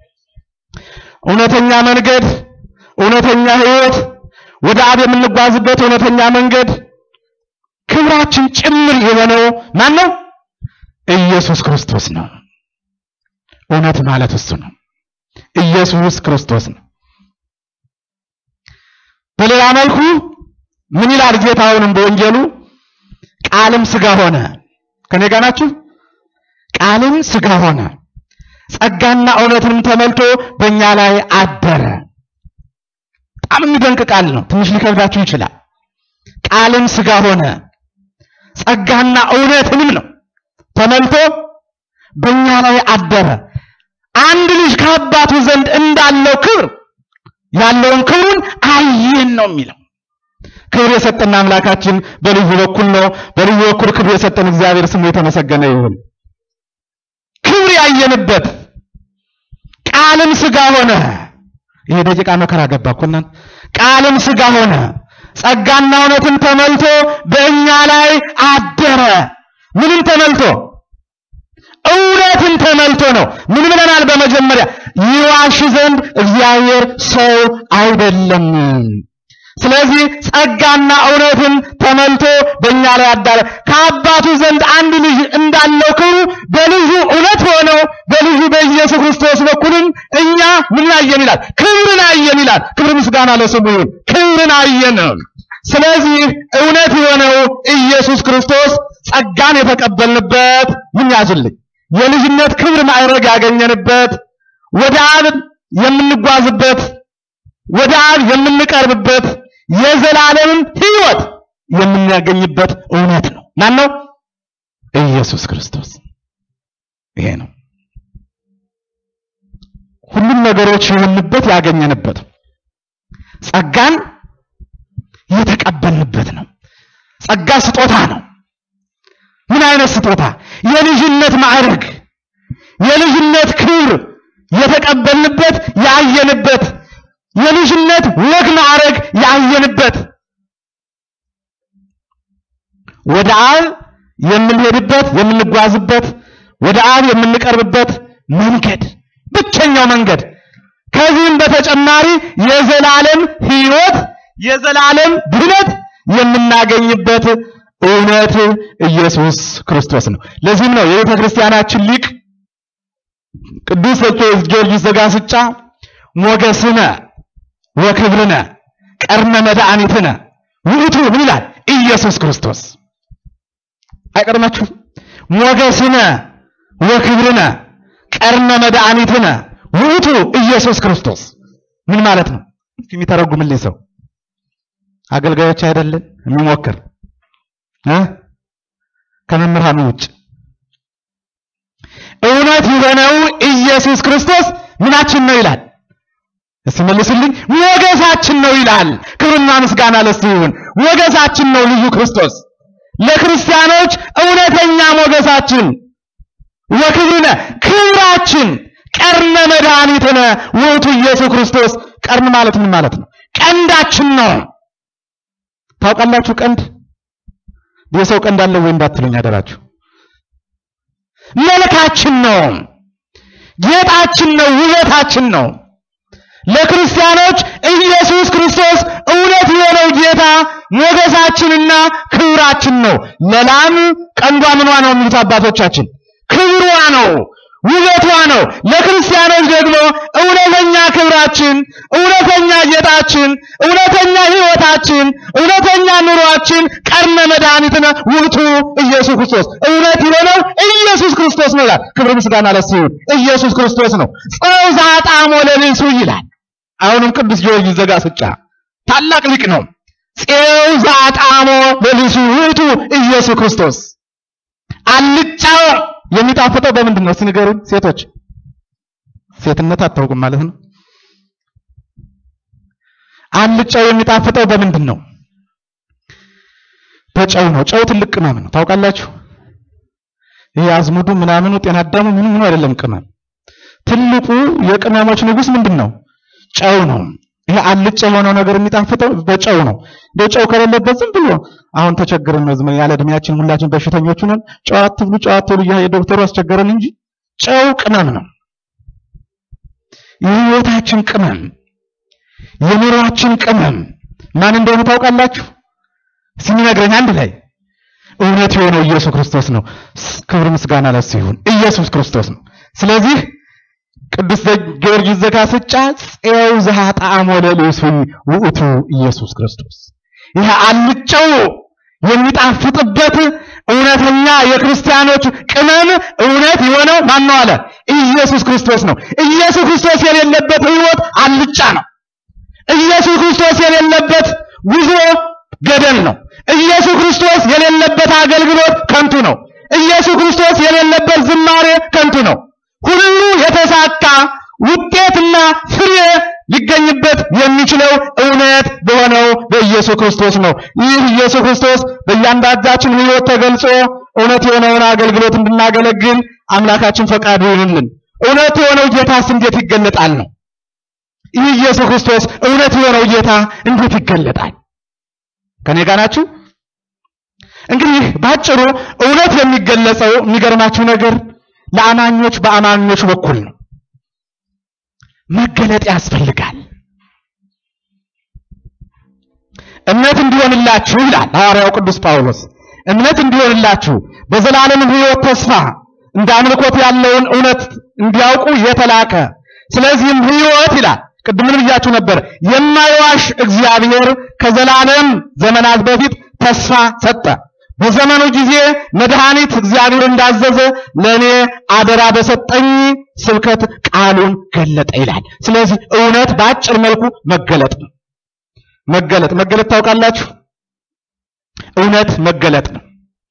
እውነተኛ መንገድ፣ እውነተኛ ሕይወት፣ ወደ አብ የምንጓዝበት እውነተኛ መንገድ ክብራችን ጭምር የሆነው ማን ነው? ኢየሱስ ክርስቶስ ነው። እውነት ማለት እሱ ነው። ኢየሱስ ክርስቶስ ነው። በሌላ መልኩ ምን ይላል ጌታ አሁንም በወንጌሉ ቃልም ስጋ ሆነ። ከኔ ጋር ናችሁ? ቃልም ስጋ ሆነ ጸጋና እውነትንም ተመልቶ በእኛ ላይ አደረ። በጣም የሚደንቅ ቃል ነው። ትንሽ ሊከብዳችሁ ይችላል። ቃልም ስጋ ሆነ ጸጋና እውነትንም ነው ተመልቶ በእኛ ላይ አደረ። አንድ ልጅ ከአባቱ ዘንድ እንዳለው ክብር ያለውን ክብሩን አየን ነው የሚለው። ክብር የሰጠን አምላካችን በልዩ በኩል ነው። በልዩ በኩል ክብር የሰጠን እግዚአብሔር ስሙ የተመሰገነ ይሁን። ክብር ያየንበት ቃልም ስጋ ሆነ። ይሄ ደቂቃ መከራ ገባ እኮ እናንተ። ቃልም ስጋ ሆነ ጸጋና እውነትን ተመልቶ በእኛ ላይ አደረ። ምንም ተመልቶ እውነትን ተመልቶ ነው። ምን ብለናል? በመጀመሪያ ይዋሽ ዘንድ እግዚአብሔር ሰው አይደለም። ስለዚህ ጸጋና እውነትን ተመልቶ በእኛ ላይ አዳረ። ከአባቱ ዘንድ አንድ ልጅ እንዳለው ክብሩ በልጁ እውነት ሆነው በልጁ በኢየሱስ ክርስቶስ በኩልም እኛ ምን አየን ይላል? ክብርን አየን ይላል። ክብር ምስጋና ለስሙ ይሁን። ክብርን አየን። ስለዚህ እውነት የሆነው ኢየሱስ ክርስቶስ ጸጋን የተቀበልንበት ምን ያዝልኝ የልጅነት ክብር ማዕረግ ያገኘንበት ወደ አብ የምንጓዝበት ወደ አብ የምንቀርብበት የዘላለምን ሕይወት የምናገኝበት እውነት ነው። ማን ነው? ኢየሱስ ክርስቶስ። ይሄ ነው ሁሉም ነገሮች የሆንበት ያገኘንበት ጸጋን የተቀበልንበት ነው። ጸጋ ስጦታ ነው። ምን አይነት ስጦታ? የልጅነት ማዕረግ፣ የልጅነት ክብር የተቀበልንበት ያየንበት የልጅነት ወግ ማዕረግ ያየንበት ወደ አብ የምንሄድበት የምንጓዝበት ወደ አብ የምንቀርብበት መንገድ ብቸኛው መንገድ። ከዚህም በተጨማሪ የዘላለም ሕይወት የዘላለም ድህነት የምናገኝበት እውነት ኢየሱስ ክርስቶስ ነው። ለዚህም ነው የቤተ ክርስቲያናችን ሊቅ ቅዱስ ጊዮርጊስ ዘጋስጫ ሞገስነ ወክብርነ ቀርነ መድኃኒትነ ውእቱ ምን ይላል? ኢየሱስ ክርስቶስ አይቀርማችሁም? ሞገስነ ወክብርነ ቀርነ መድኃኒትነ ውእቱ ኢየሱስ ክርስቶስ ምን ማለት ነው? የሚተረጉምልኝ ሰው አገልጋዮች አይደለን የሚሞክር እ ከመምህራኑ ውጭ እውነት የሆነው ኢየሱስ ክርስቶስ ምናችን ነው ይላል። እስቲ መልሱልኝ። ሞገሳችን ነው ይላል። ክብርና ምስጋና ለሱ ይሁን። ሞገሳችን ነው ልዩ ክርስቶስ ለክርስቲያኖች እውነተኛ ሞገሳችን፣ ወክብርነ ክብራችን፣ ቀርነ መድኃኒትነ ውእቱ ኢየሱስ ክርስቶስ። ቀርን ማለት ምን ማለት ነው? ቀንዳችን ነው። ታውቃላችሁ ቀንድ የሰው ቀንድ አለው ወይ እንዳትሉኝ አደራችሁ። መልካችን ነው፣ ጌጣችን ነው፣ ውበታችን ነው። ለክርስቲያኖች ኢየሱስ ክርስቶስ እውነት የሆነው ጌታ ሞገሳችንና ክብራችን ነው። ለላም ቀንዷ ምኗ ነው የሚሉት አባቶቻችን? ክብሯ ነው፣ ውበቷ ነው። ለክርስቲያኖች ደግሞ እውነተኛ ክብራችን፣ እውነተኛ ጌጣችን፣ እውነተኛ ሕይወታችን፣ እውነተኛ ኑሯችን ቀርነ መድኃኒትነ ውእቱ ኢየሱስ ክርስቶስ እውነት የሆነው ኢየሱስ ክርስቶስ ነው ይላል። ክብር ምስጋና ለእሱ ይሁን። ኢየሱስ ክርስቶስ ነው። ጸው ዛጣሞ ለልሱ ይላል። አሁንም ቅዱስ ጊዮርጊስ ዘጋስጫ ታላቅ ሊቅ ነው። ፄው ዛጣሞ ለልሱ ውእቱ ኢየሱስ ክርስቶስ አልጫው የሚጣፍጠው በምንድን ነው? እስቲ ንገሩን ሴቶች። ሴትነት አታውቁም ማለት ነው። አልጫው የሚጣፍጠው በምንድን ነው? በጨው ነው። ጨው ትልቅ ቅመም ነው። ታውቃላችሁ? ይሄ አዝሙዱ ምናምኑ ጤና አዳሙ ምኑ ምኑ አይደለም ቅመም። ትልቁ የቅመሞች ንጉስ ምንድን ነው? ጨው ነው። ይሄ አልጫ የሆነው ነገር የሚጣፍጠው በጨው ነው። በጨው ከሌለበት ዝም ብሎ አሁን ተቸግረን ነው ዝም ያለ እድሜያችን ሁላችን በሽተኞች ነን። ጨው አትብሉ፣ ጨው አትብሉ እያለ ዶክተሩ አስቸገረን እንጂ ጨው ቅመም ነው። የህይወታችን ቅመም፣ የኑሯችን ቅመም ማን እንደሆነ ታውቃላችሁ? ሲነግረኝ አንድ ላይ እውነት የሆነው ኢየሱስ ክርስቶስ ነው። ክብር ምስጋና ለሱ ይሁን። ኢየሱስ ክርስቶስ ነው። ስለዚህ ቅዱስ ጊዮርጊስ ዘጋስጫ ፄው ዘኀጣሞ ለልሱ ውእቱ ኢየሱስ ክርስቶስ ይህ አልጫው የሚጣፍጥበት እውነተኛ የክርስቲያኖች ቅመም እውነት የሆነው ማን ነው አለ? ኢየሱስ ክርስቶስ ነው። ኢየሱስ ክርስቶስ የሌለበት ህይወት አልጫ ነው። ኢየሱስ ክርስቶስ የሌለበት ጉዞ ገደል ነው። ኢየሱስ ክርስቶስ የሌለበት አገልግሎት ከንቱ ነው። ኢየሱስ ክርስቶስ የሌለበት ዝማሬ ከንቱ ነው። ሁሉ የተሳካ ውጤትና ፍሬ ሊገኝበት የሚችለው እውነት በሆነው በኢየሱስ ክርስቶስ ነው። ይህ ኢየሱስ ክርስቶስ በእያንዳንዳችን ህይወት ተገልጾ እውነት የሆነውን አገልግሎት እንድናገለግል አምላካችን ፈቃዱ ይሁንልን። እውነት የሆነው ጌታስ እንዴት ይገለጣል ነው። ይህ ኢየሱስ ክርስቶስ እውነት የሆነው ጌታ እንዴት ይገለጣል? ከኔ ጋር ናችሁ? እንግዲህ ባጭሩ እውነት የሚገለጸው የሚገርማችሁ ነገር ለአማኞች በአማኞች በኩል ነው። መገለጥ ያስፈልጋል። እምነት እንዲሆንላችሁ ይላል ሐዋርያው ቅዱስ ጳውሎስ። እምነት እንዲሆንላችሁ በዘላለም ሕይወት ተስፋ እንደ አምልኮት ያለውን እውነት እንዲያውቁ የተላከ ስለዚህም ሕይወት ይላል ቅድም ምን ብያችሁ ነበር? የማይዋሽ እግዚአብሔር ከዘላለም ዘመናት በፊት ተስፋ ሰጠ። በዘመኑ ጊዜ መድኃኒት እግዚአብሔር እንዳዘዘ ለእኔ አደራ በሰጠኝ ስብከት ቃሉን ገለጠ ይላል። ስለዚህ እውነት በአጭር መልኩ መገለጥ ነው። መገለጥ መገለጥ ታውቃላችሁ? እውነት መገለጥ ነው።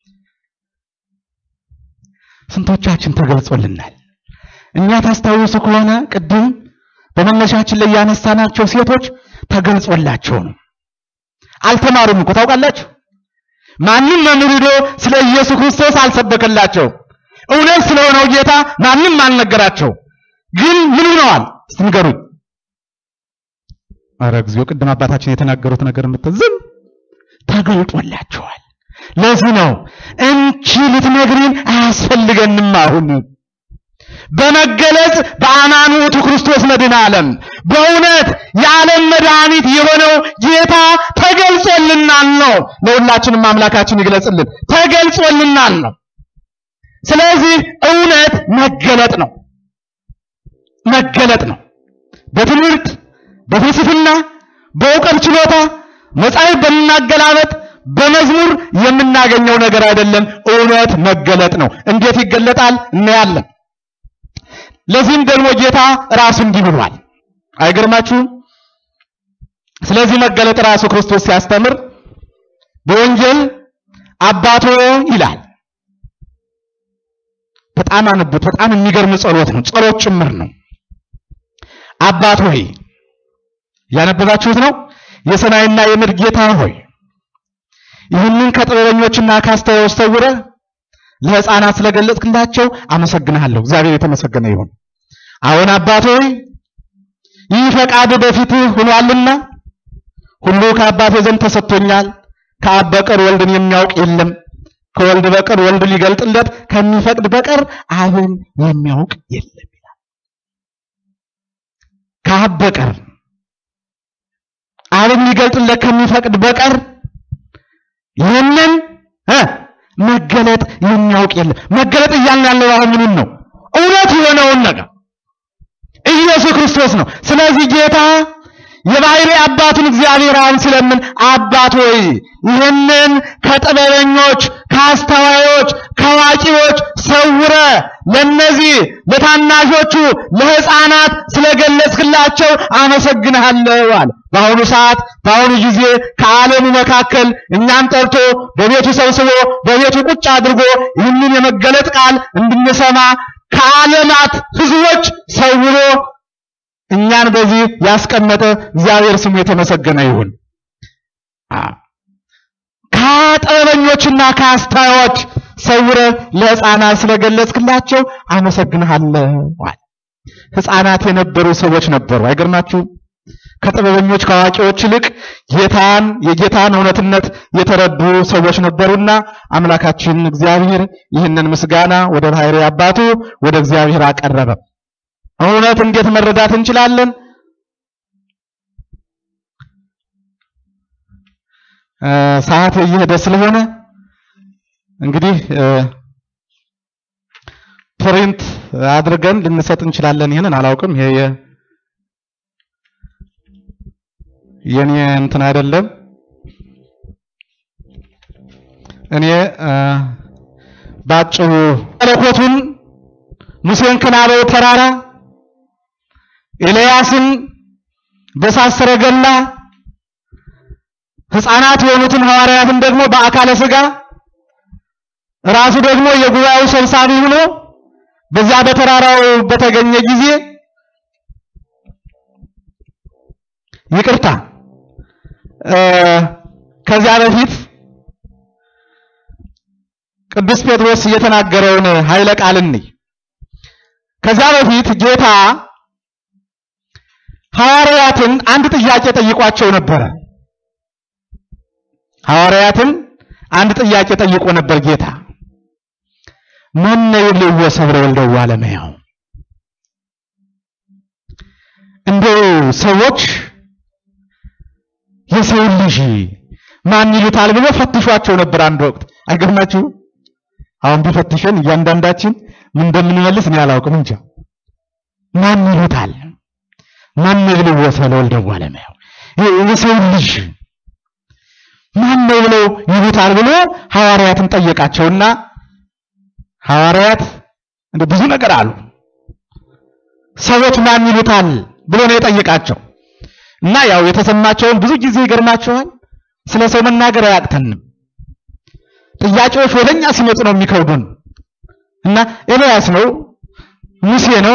ስንቶቻችን ተገልጾልናል? እኛ ታስታውሱ ከሆነ ቅድም በመነሻችን ላይ ያነሳናቸው ሴቶች ተገልጾላቸው ነው። አልተማሩም እኮ ታውቃላችሁ። ማንም መምህር ሄዶ ስለ ኢየሱስ ክርስቶስ አልሰበከላቸው። እውነት ስለሆነው ጌታ ማንም አልነገራቸው። ግን ምን ሆነዋል? እስቲ ንገሩኝ። ኧረ እግዚኦ፣ ቅድም አባታችን የተናገሩት ነገር የምትዝም ተገልጦላቸዋል። ለዚህ ነው እንቺ ልትነግሪን አያስፈልገንም አሁን በመገለጽ በአማኑቱ ክርስቶስ መድኃኔ ዓለም በእውነት የዓለም መድኃኒት የሆነው ጌታ ተገልጾልናል ነው። ለሁላችንም አምላካችን ይግለጽልን። ተገልጾልናል ነው። ስለዚህ እውነት መገለጥ ነው፣ መገለጥ ነው። በትምህርት በፍልስፍና በእውቀት ችሎታ መጻሕፍት በምናገላበጥ በመዝሙር የምናገኘው ነገር አይደለም። እውነት መገለጥ ነው። እንዴት ይገለጣል? እናያለን። ለዚህም ደግሞ ጌታ ራሱ እንዲህ ብሏል። አይገርማችሁም? ስለዚህ መገለጥ ራሱ ክርስቶስ ሲያስተምር በወንጌል አባቶ ይላል። በጣም አንቡት። በጣም የሚገርም ጸሎት ነው። ጸሎት ጭምር ነው። አባት ሆይ ያነበባችሁት ነው። የሰማይና የምድር ጌታ ሆይ ይህንን ከጥበበኞችና ከአስተዋዮች ሰውረህ ለሕፃናት ስለገለጽክላቸው አመሰግንሃለሁ። እግዚአብሔር የተመሰገነ ይሁን። አሁን አባት ሆይ ይህ ፈቃድ በፊትህ ሆኗልና ሁሉ ከአባቴ ዘንድ ተሰጥቶኛል። ከአብ በቀር ወልድን የሚያውቅ የለም፣ ከወልድ በቀር ወልድ ሊገልጥለት ከሚፈቅድ በቀር አብን የሚያውቅ የለም ይላል። ከአብ በቀር አብን ሊገልጥለት ከሚፈቅድ በቀር ይህንን እ መገለጥ የሚያውቅ የለም። መገለጥ እያልን ያለው አሁን ምኑን ነው? እውነት የሆነውን ነገር ኢየሱስ ክርስቶስ ነው። ስለዚህ ጌታ የባህሪ አባቱን እግዚአብሔር አብ ስለምን አባት ሆይ ይህንን ከጥበበኞች ከአስተዋዮች ከአዋቂዎች ሰውረ ለነዚህ ለታናሾቹ ለሕፃናት ስለገለጽክላቸው አመሰግንሃለሁ አለ። በአሁኑ ሰዓት በአሁኑ ጊዜ ከዓለሙ መካከል እኛን ጠርቶ በቤቱ ሰብስቦ በቤቱ ቁጭ አድርጎ ይህንን የመገለጥ ቃል እንድንሰማ ከዓለማት ሕዝቦች ሰውሮ እኛን በዚህ ያስቀመጠ እግዚአብሔር ስሙ የተመሰገነ ይሁን። ከጥበበኞችና ከአስተዋዮች ሰውረ ለሕፃናት ስለገለጽክላቸው አመሰግንሃለሁ። ሕፃናት የነበሩ ሰዎች ነበሩ። አይገርማችሁም? ከጥበበኞች ከአዋቂዎች ይልቅ ጌታን የጌታን እውነትነት የተረዱ ሰዎች ነበሩና አምላካችን እግዚአብሔር ይህንን ምስጋና ወደ ባሕሪ አባቱ ወደ እግዚአብሔር አቀረበ። እውነት እንዴት መረዳት እንችላለን? ሰዓት እየሄደ ስለሆነ እንግዲህ ፕሪንት አድርገን ልንሰጥ እንችላለን። ይሄንን አላውቅም። ይሄ የኔ እንትን አይደለም። እኔ ባጭሩ መለኮቱን ሙሴን ከናበው ተራራ ኤልያስን በእሳት ሰረገላ ሕፃናት የሆኑትን ሐዋርያትን ደግሞ በአካለ ሥጋ ራሱ ደግሞ የጉባኤው ሰብሳቢ ሆኖ በዛ በተራራው በተገኘ ጊዜ ይቅርታ ከዚያ በፊት ቅዱስ ጴጥሮስ የተናገረውን ኃይለ ቃል እንይ። ከዚያ በፊት ጌታ ሐዋርያትን አንድ ጥያቄ ጠይቋቸው ነበረ። ሐዋርያትን አንድ ጥያቄ ጠይቆ ነበር ጌታ መነ ይብልዎ ሰብረ ወልደው አለመያው እንደው ሰዎች የሰው ልጅ ማን ይሉታል ብሎ ፈትሿቸው ነበር አንድ ወቅት። አይገርማችሁ? አሁን ቢፈትሸን እያንዳንዳችን ምን እንደምንመልስ እኔ አላውቅም እንጃ። ማን ይሉታል? ማን ይብልዎ ወሰለ ወልደ እጓለእመሕያው የሰው ልጅ ማን ነው ብለው ይሉታል ብሎ ሐዋርያትን ጠየቃቸውና ሐዋርያት እንደ ብዙ ነገር አሉ። ሰዎች ማን ይሉታል ብሎ ነው የጠየቃቸው እና ያው የተሰማቸውን ብዙ ጊዜ ይገርማቸዋል። ስለ ሰው መናገር አያቅተንም። ጥያቄዎች ወደኛ ሲመጡ ነው የሚከብዱን እና ኤልያስ ነው፣ ሙሴ ነው፣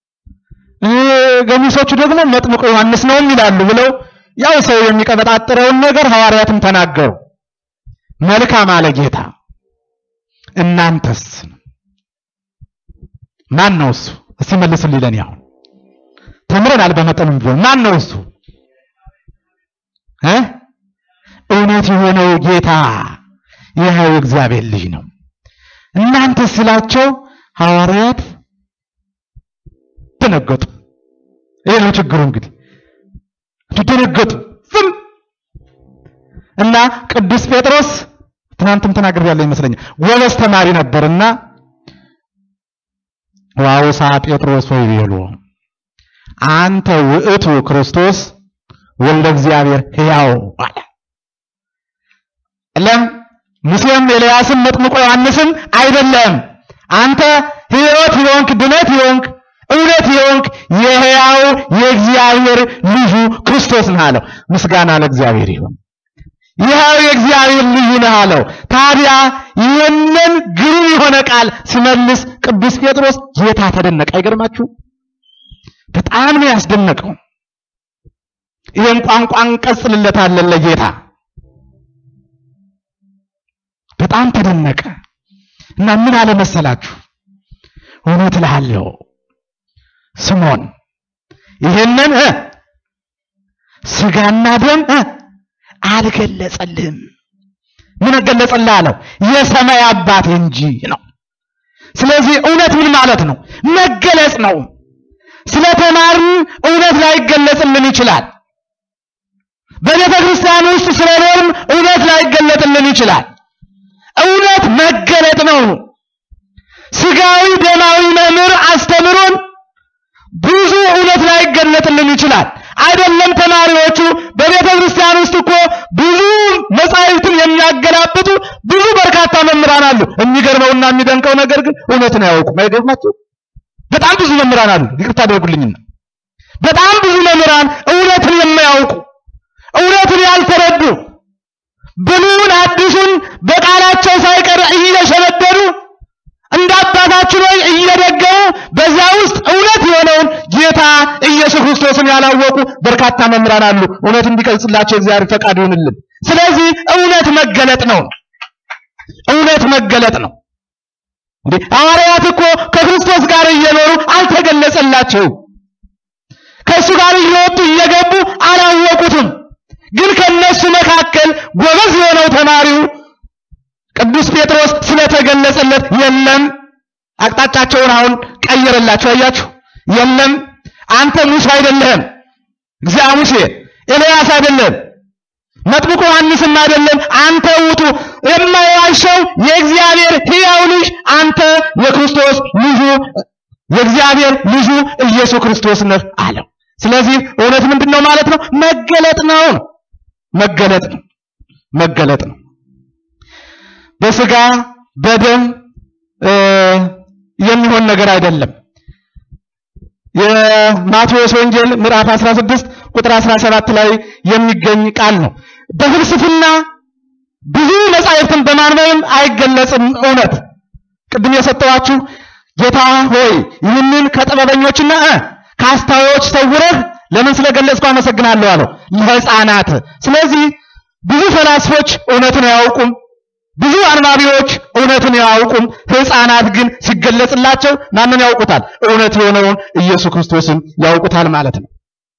ገሚሶቹ ደግሞ መጥምቁ ዮሐንስ ነው ይላሉ ብለው ያው ሰው የሚቀበጣጥረውን ነገር ሐዋርያትም ተናገሩ። መልካም አለ ጌታ። እናንተስ ማን ነው እሱ? እስቲ መልሱልኝ። ለኔ አሁን ተምረናል በመጠኑም ቢሆን ማን ነው እሱ እ እውነት የሆነው ጌታ የሕያው እግዚአብሔር ልጅ ነው። እናንተ ስላቸው ሐዋርያት ደነገጡ። ይሄ ነው ችግሩ እንግዲህ ደነገጡ። ዝም እና ቅዱስ ጴጥሮስ ትናንትም ተናግሬያለሁ ይመስለኛል ጎበዝ ተማሪ ነበርና ዋውሳ ጴጥሮስ ወይ ቤሎ አንተ ውእቱ ክርስቶስ ወልደ እግዚአብሔር ሕያው አለ። ለም ሙሴም ኤልያስም መጥምቆ ዮሐንስም አይደለም፣ አንተ ሕይወት የሆንክ ድነት የሆንክ እውነት የሆንክ የሕያው የእግዚአብሔር ልጁ ክርስቶስ ነህ አለው። ምስጋና ለእግዚአብሔር ይሁን። ይኸው የእግዚአብሔር ልዩ ነህ አለው። ታዲያ ይህንን ግሩም የሆነ ቃል ሲመልስ ቅዱስ ጴጥሮስ ጌታ ተደነቀ። አይገርማችሁ? በጣም ነው ያስደነቀው። ይህን ቋንቋ እንቀጽልለታለን ለጌታ። በጣም ተደነቀ እና ምን አለ መሰላችሁ? እውነት እልሃለሁ ስሞን ይህንን እ ስጋና ደም እ አልገለጸልህም። ምን ገለጸልህ አለው? የሰማይ አባት እንጂ ነው። ስለዚህ እውነት ምን ማለት ነው? መገለጽ ነው። ስለተማርን እውነት ላይገለጽልን ይችላል። በቤተ ክርስቲያን ውስጥ ስለኖርም እውነት ላይገለጥልን ይችላል። እውነት መገለጥ ነው። ስጋዊ ደማዊ መምህር አስተምሮን ብዙ እውነት ላይገለጥልን ይችላል። አይደለም ተማሪዎቹ በቤተ ክርስቲያን ውስጥ እኮ ብዙ መጻሕፍትን የሚያገላብጡ ብዙ በርካታ መምህራን አሉ። የሚገርመውና የሚደንቀው ነገር ግን እውነትን አያውቁም። አይገርማችሁ? በጣም ብዙ መምህራን አሉ። ይቅርታ አድርጉልኝና በጣም ብዙ መምህራን እውነትን የማያውቁ እውነትን ያልተረዱ ብሉይን አዲሱን በቃላቸው ሳይቀር እየሸመደዱ እንደ አባታችን ሆይ እየደገሙ በዚያ ውስጥ እውነት የሆነውን ጌታ ኢየሱስ ክርስቶስን ያላወቁ በርካታ መምህራን አሉ። እውነት እንዲገልጽላቸው እግዚአብሔር ፈቃድ ይሁንልን። ስለዚህ እውነት መገለጥ ነው። እውነት መገለጥ ነው። እንዴ ሐዋርያት እኮ ከክርስቶስ ጋር እየኖሩ አልተገለጸላቸውም። ከእሱ ጋር እየወጡ እየገቡ አላወቁትም። ግን ከነሱ መካከል ጎበዝ የሆነው ተማሪው ቅዱስ ጴጥሮስ ስለተገለጸለት የለም፣ አቅጣጫቸውን አሁን ቀየረላቸው። አያችሁ፣ የለም አንተ ሙሴ አይደለህም፣ እግዚአ ሙሴ ኤልያስ አይደለም፣ መጥምቁ ዮሐንስም አይደለም፣ አንተ ውጡ የማይዋሸው የእግዚአብሔር ሕያው ልጅ አንተ የክርስቶስ ልጁ የእግዚአብሔር ልጁ ኢየሱስ ክርስቶስ ነህ አለው። ስለዚህ እውነት ምንድን ነው ማለት ነው? መገለጥ ነው። መገለጥ ነው። መገለጥ ነው። በስጋ በደም የሚሆን ነገር አይደለም። የማቴዎስ ወንጌል ምዕራፍ 16 ቁጥር 17 ላይ የሚገኝ ቃል ነው። በፍልስፍና ብዙ መጻሕፍትን በማንበብም አይገለጽም እውነት። ቅድም የሰጠዋችሁ ጌታ ሆይ ይህንን ከጥበበኞችና እ ከአስተዋዮች ሰውረህ ለምን ስለገለጽኩ አመሰግናለሁ አለው ለሕፃናት። ስለዚህ ብዙ ፈላስፎች እውነትን አያውቁም። ብዙ አንባቢዎች እውነትን አያውቁም። ሕፃናት ግን ሲገለጽላቸው ማንን ያውቁታል? እውነት የሆነውን ኢየሱስ ክርስቶስን ያውቁታል ማለት ነው።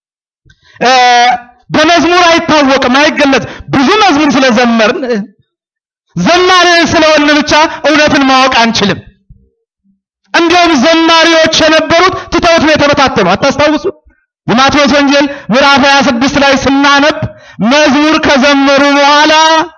በመዝሙር አይታወቅም፣ አይገለጽ። ብዙ መዝሙር ስለዘመርን ዘማሪ ስለሆን ብቻ እውነትን ማወቅ አንችልም። እንዲሁም ዘማሪዎች የነበሩት ትተውት ነው የተበታተኑ። አታስታውሱ? የማቴዎስ ወንጌል ምዕራፍ 26 ላይ ስናነብ መዝሙር ከዘመሩ በኋላ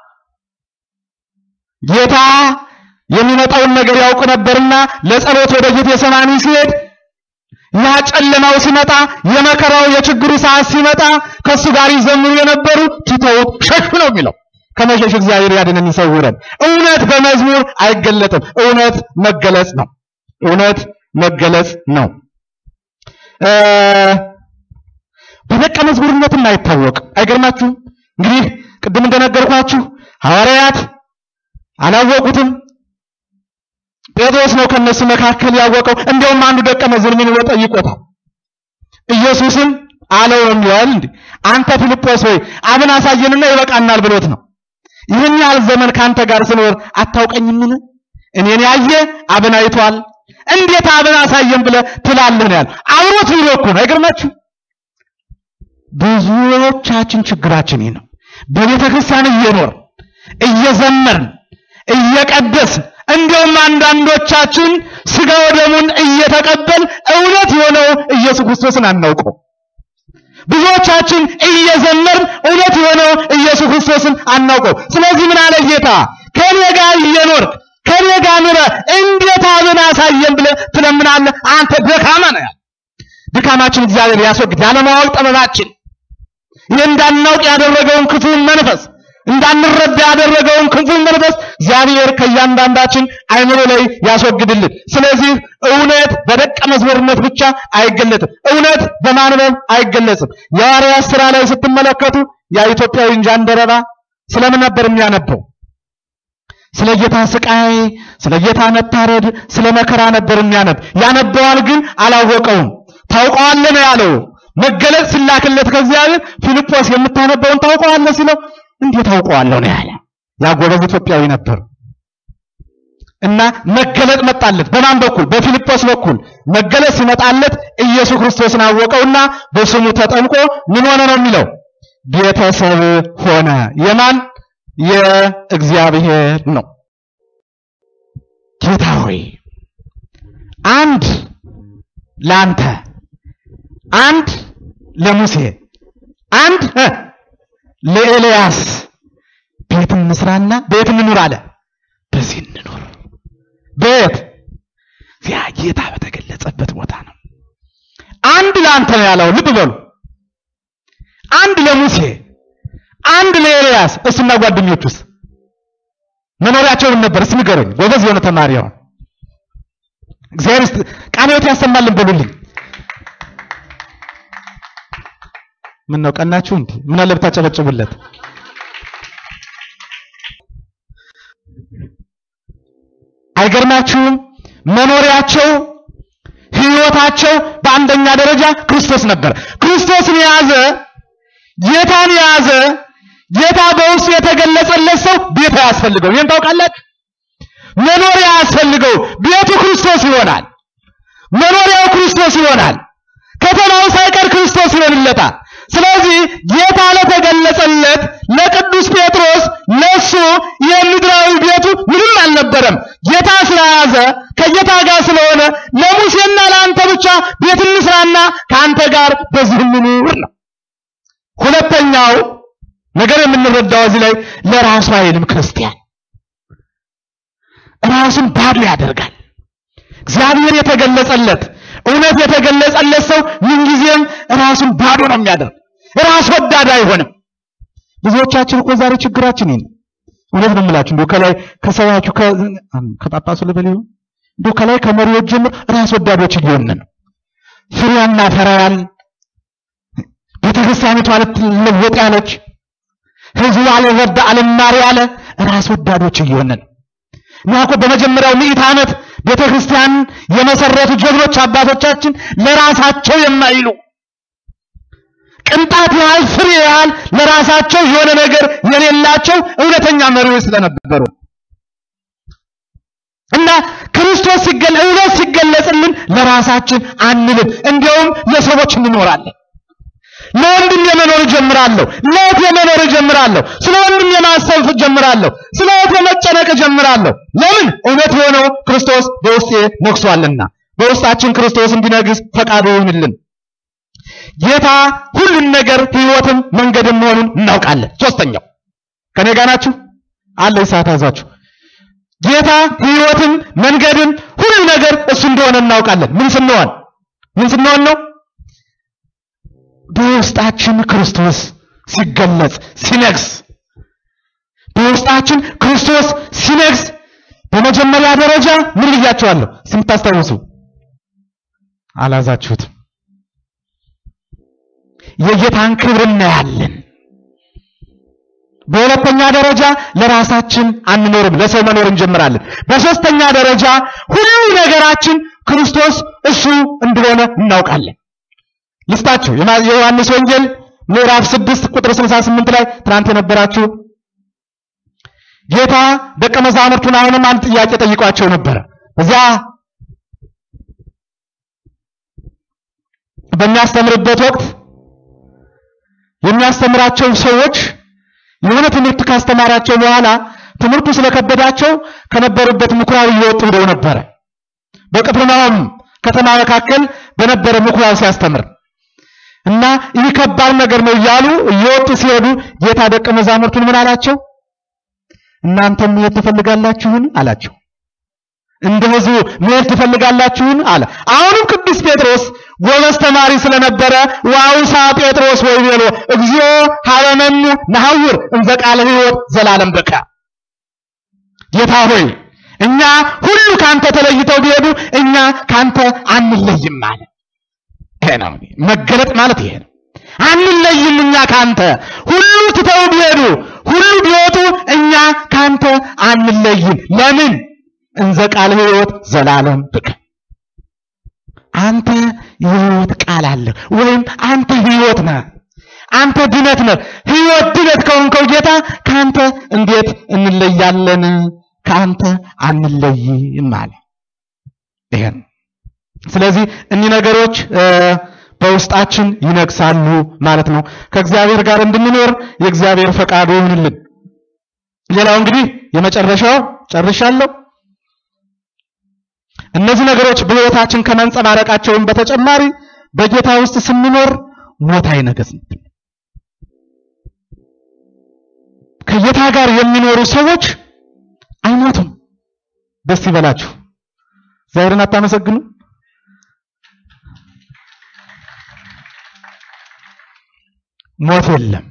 ጌታ የሚመጣውን ነገር ያውቅ ነበርና ለጸሎት ወደ ጌቴሰማኒ ሲሄድ ያ ጨለማው ሲመጣ የመከራው የችግሩ ሰዓት ሲመጣ ከእሱ ጋር ይዘምሩ የነበሩ ትተውት ሸሹ ነው የሚለው። ከመሸሽ እግዚአብሔር ያድነን ይሰውረን። እውነት በመዝሙር አይገለጥም። እውነት መገለጽ ነው። እውነት መገለጽ ነው። በደቀ መዝሙርነትም አይታወቅም። አይገርማችሁም? እንግዲህ ቅድም እንደነገርኳችሁ ሐዋርያት አላወቁትም። ጴጥሮስ ነው ከነሱ መካከል ያወቀው። እንደውም አንዱ ደቀ መዝሙር ምን ብሎ ጠይቆታል። ኢየሱስም አለው የሚዋል እንዴ አንተ ፊልጶስ ሆይ አብን አሳየንና ይበቃናል ብሎት ነው። ይህን ያህል ዘመን ካንተ ጋር ስኖር አታውቀኝምን? እኔን ያየ አብን አይቷል። እንዴት አብን አሳየን ብለህ ትላለህ ነው ያለው። አብሮት ቢሎ እኮ ነው። አይገርማችሁ? ብዙዎቻችን ችግራችን ይህ ነው። በቤተ ክርስቲያን እየኖር እየዘመርን እየቀደስን እንዲሁም አንዳንዶቻችን ስጋ ወደሙን እየተቀበል እውነት የሆነው ኢየሱስ ክርስቶስን አናውቀው። ብዙዎቻችን እየዘመርን እውነት የሆነው ኢየሱስ ክርስቶስን አናውቀው። ስለዚህ ምን አለ ጌታ? ከኔ ጋር እየኖር ከኔ ጋር ኑረ እንዴት አብን አሳየን ብለህ ትለምናለህ? አንተ ደካማ ነህ። ድካማችን እግዚአብሔር ያስወግድ። ያለማወቅ ጠበባችን ይህ እንዳናውቅ ያደረገውን ክፉን መንፈስ እንዳንረዳ ያደረገውን ክፉን መንፈስ እግዚአብሔር ከእያንዳንዳችን አይምሮ ላይ ያስወግድልን። ስለዚህ እውነት በደቀ መዝሙርነት ብቻ አይገለጥም። እውነት በማንበብ አይገለጽም። የሐዋርያት ሥራ ላይ ስትመለከቱ ያ ኢትዮጵያዊ ጃንደረባ ስለምን ነበር የሚያነበው? ስለ ጌታ ስቃይ፣ ስለ ጌታ መታረድ፣ ስለ መከራ ነበር የሚያነብ። ያነበዋል ግን አላወቀውም። ታውቀዋለህ ነው ያለው። መገለጥ ሲላክለት ከእግዚአብሔር ፊልጶስ የምታነበውን ታውቀዋለህ ሲለው እንዴት አውቀዋለሁ ነው ያለ። ያ ጎበዝ ኢትዮጵያዊ ነበር እና መገለጥ መጣለት። በማን በኩል? በፊልጶስ በኩል መገለጥ ሲመጣለት ኢየሱስ ክርስቶስን አወቀውና በስሙ ተጠምቆ ምን ሆነ ነው የሚለው ቤተሰብ ሆነ። የማን የእግዚአብሔር ነው። ጌታ ሆይ አንድ ለአንተ፣ አንድ ለሙሴ፣ አንድ ለኤልያስ ቤት እንስራና ቤት እንኑር አለ። በዚህ እንኑር። ቤት ያ ጌታ በተገለጸበት ቦታ ነው። አንድ ለአንተ ነው ያለው። ልብ በሉ። አንድ ለሙሴ፣ አንድ ለኤልያስ። እሱና ጓደኞቹስ መኖሪያቸውን ነበር? እስኪ ንገሩኝ። ጎበዝ የሆነ ተማሪ አሁን እግዚአብሔር ቃለ ሕይወት ያሰማልን በሉልኝ። ምን ነው ቀናችሁ እንዴ? ምን አለ ብታጨበጭቡለት። አይገርማችሁም? መኖሪያቸው ህይወታቸው በአንደኛ ደረጃ ክርስቶስ ነበር። ክርስቶስን የያዘ ጌታን የያዘ ጌታ በውስጡ የተገለጸለት ሰው ቤት አያስፈልገው። ይህን ታውቃላችሁ? መኖሪያ አያስፈልገው። ቤቱ ክርስቶስ ይሆናል። መኖሪያው ክርስቶስ ይሆናል። ከተማው ሳይቀር ክርስቶስ ይሆንለታል። ስለዚህ ጌታ ለተገለጸለት ለቅዱስ ጴጥሮስ ለሱ የምድራዊ ቤቱ ምንም አልነበረም። ጌታ ስለያዘ ከጌታ ጋር ስለሆነ ለሙሴና ለአንተ ብቻ ቤት እንስራና ከአንተ ጋር በዚህ እንኑር ነው። ሁለተኛው ነገር የምንረዳው እዚህ ላይ ለራሱ አይልም ክርስቲያን ራሱን ባዶ ያደርጋል። እግዚአብሔር የተገለጸለት እውነት የተገለጸለት ሰው ምንጊዜም ራሱን ባዶ ነው የሚያደርግ። ራስ ወዳድ አይሆንም። ብዙዎቻችን እኮ ዛሬ ችግራችን ይሄን እውነት ነው የምላችሁ። እንደው ከላይ ከሰባችሁ ከጳጳሱ ልበል ይሁን እንደው ከላይ ከመሪዎች ጀምሮ ራስ ወዳዶች እየሆንን ነው። ፍሬ እናፈራያል። ቤተክርስቲያኒቷ ልትለወጥ ያለች ህዝቡ አልረዳ አልማር ያለ ራስ ወዳዶች እየሆንን ነው። እኛ እኮ በመጀመሪያው ምዕት ዓመት ቤተ ክርስቲያን የመሰረቱ ጀግኖች አባቶቻችን ለራሳቸው የማይሉ ቅንጣት ያህል ፍሬ ያህል ለራሳቸው የሆነ ነገር የሌላቸው እውነተኛ መሪዎች ስለነበሩ እና ክርስቶስ ሲገለ እውነት ሲገለጽልን ለራሳችን አንልም፣ እንዲያውም ለሰዎች እንኖራለን። ለወንድም የመኖር እጀምራለሁ፣ ለእህት የመኖር እጀምራለሁ፣ ስለ ወንድም የማሰብ እጀምራለሁ፣ ስለ እህት የመጨነቅ እጀምራለሁ። ለምን? እውነት የሆነው ክርስቶስ በውስጤ ነግሷልና። በውስጣችን ክርስቶስ እንዲነግስ ፈቃዱ ይሁንልን። ጌታ ሁሉን ነገር ሕይወትም መንገድም መሆኑን እናውቃለን። ሶስተኛው ከኔ ጋር ናችሁ? አለ ሰዓት ያዛችሁ። ጌታ ሕይወትም መንገድም ሁሉ ነገር እሱ እንደሆነ እናውቃለን። ምን ስንሆን ምን ስንሆን ነው? በውስጣችን ክርስቶስ ሲገለጽ ሲነግስ፣ በውስጣችን ክርስቶስ ሲነግስ በመጀመሪያ ደረጃ ምን ብያቸዋለሁ? ስምታስታውሱ አላዛችሁትም። የጌታን ክብር እናያለን። በሁለተኛ ደረጃ ለራሳችን አንኖርም፣ ለሰው መኖር እንጀምራለን። በሶስተኛ ደረጃ ሁሉ ነገራችን ክርስቶስ እሱ እንደሆነ እናውቃለን። ልስጣችሁ የዮሐንስ ወንጌል ምዕራፍ 6 ቁጥር 68 ላይ ትናንት የነበራችሁ ጌታ ደቀ መዛሙርቱን አሁንም አንድ ጥያቄ ጠይቋቸው ነበረ። እዚያ በሚያስተምርበት ወቅት የሚያስተምራቸው ሰዎች የሆነ ትምህርት ካስተማራቸው በኋላ ትምህርቱ ስለከበዳቸው ከነበሩበት ምኩራብ እየወጡ ሄደው ነበረ። በቅፍርናሆም ከተማ መካከል በነበረ ምኩራብ ሲያስተምር እና ይህ ከባድ ነገር ነው እያሉ እየወጡ ሲሄዱ ጌታ ደቀ መዛሙርቱን ምን አላቸው? እናንተም መሄድ ትፈልጋላችሁን አላቸው። እንደ ሕዝቡ መሄድ ትፈልጋላችሁን አለ። አሁንም ቅዱስ ጴጥሮስ ጎበዝ ተማሪ ስለነበረ ዋውሳ ጴጥሮስ ወይ ቤሎ እግዚኦ ሀበነኑ ነሐውር እንዘ ቃለ ሕይወት ዘላለም በቃ ጌታ ሆይ እኛ ሁሉ ካንተ ተለይተው ቢሄዱ እኛ ካንተ አንለይም አለ። ይሄ ነው መገለጥ ማለት ይሄ ነው። አንለይም እኛ ካንተ ሁሉ ትተው ቢሄዱ ሁሉ ቢወጡ እኛ ካንተ አንለይም። ለምን? እንዘ ቃለ ሕይወት ዘላለም ብከ አንተ የሕይወት ቃል አለ ወይም አንተ ሕይወት ነህ። አንተ ድነት ነህ። ሕይወት ድነት ከሆንከው ጌታ ካንተ እንዴት እንለያለን? ካንተ አንለይም አለ። ይሄ ነው። ስለዚህ እኒህ ነገሮች በውስጣችን ይነግሳሉ ማለት ነው። ከእግዚአብሔር ጋር እንድንኖር የእግዚአብሔር ፈቃዱ ይሁንልን። ሌላው እንግዲህ የመጨረሻው ጨርሻለሁ። እነዚህ ነገሮች በሕይወታችን ከመንጸባረቃቸውን በተጨማሪ በጌታ ውስጥ ስንኖር ሞት አይነገስም። ከጌታ ጋር የሚኖሩ ሰዎች አይሞቱም። ደስ ይበላችሁ። እግዚአብሔርን አታመሰግኑ? ሞት የለም።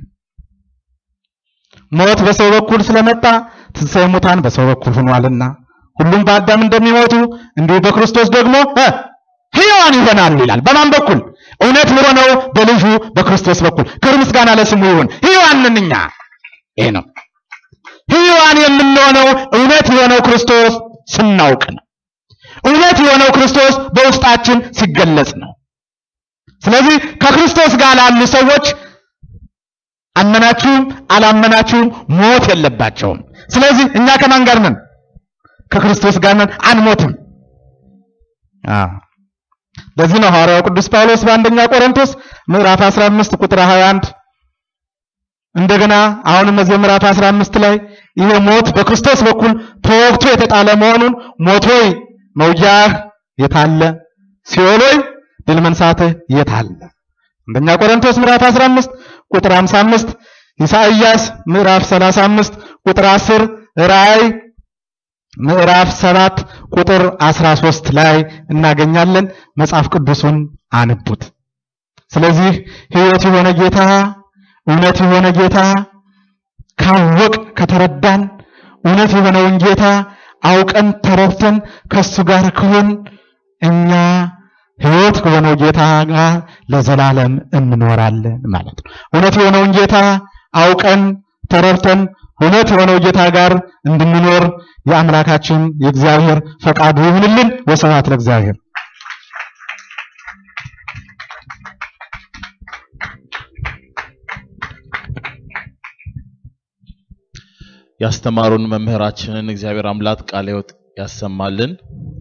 ሞት በሰው በኩል ስለመጣ ትንሣኤ ሙታን በሰው በኩል ሆኗልና ሁሉም በአዳም እንደሚሞቱ እንዲሁ በክርስቶስ ደግሞ ሕያዋን ይሆናሉ ይላል። በማን በኩል? እውነት በሆነው በልጁ በክርስቶስ በኩል። ክብር ምስጋና ለስሙ ይሁን። ሕያዋን ነን እኛ። ይሄ ነው ሕያዋን የምንሆነው እውነት የሆነው ክርስቶስ ስናውቅ ነው። እውነት የሆነው ክርስቶስ በውስጣችን ሲገለጽ ነው። ስለዚህ ከክርስቶስ ጋር ላሉ ሰዎች አመናችሁም አላመናችሁም ሞት የለባቸውም። ስለዚህ እኛ ከማን ጋር ነን? ከክርስቶስ ጋር ነን፣ አንሞትም። አዎ ለዚህ ነው ሐዋርያው ቅዱስ ጳውሎስ በአንደኛ ቆሮንቶስ ምዕራፍ 15 ቁጥር 21 እንደገና አሁንም እዚህ ምዕራፍ 15 ላይ ይሄ ሞት በክርስቶስ በኩል ተወግቶ የተጣለ መሆኑን ሞት ሆይ መውጊያህ የታለ? ሲኦል ሆይ ድል መንሳትህ የታለ? አንደኛ ቆሮንቶስ ምዕራፍ 15 ቁጥር 55 ኢሳይያስ ምዕራፍ 35 ቁጥር 10 ራእይ ምዕራፍ 7 ቁጥር 13 ላይ እናገኛለን። መጽሐፍ ቅዱሱን አንቡት። ስለዚህ ሕይወት የሆነ ጌታ እውነት የሆነ ጌታ ካወቅ ከተረዳን እውነት የሆነውን ጌታ አውቀን ተረድተን ከሱ ጋር ከሆን እኛ ሕይወት ከሆነው ጌታ ጋር ለዘላለም እንኖራለን ማለት ነው። እውነት የሆነውን ጌታ አውቀን ተረድተን እውነት የሆነው ጌታ ጋር እንድንኖር የአምላካችን የእግዚአብሔር ፈቃዱ ይሁንልን። ወስብሐት ለእግዚአብሔር። ያስተማሩን መምህራችንን እግዚአብሔር አምላክ ቃለ ሕይወት ያሰማልን።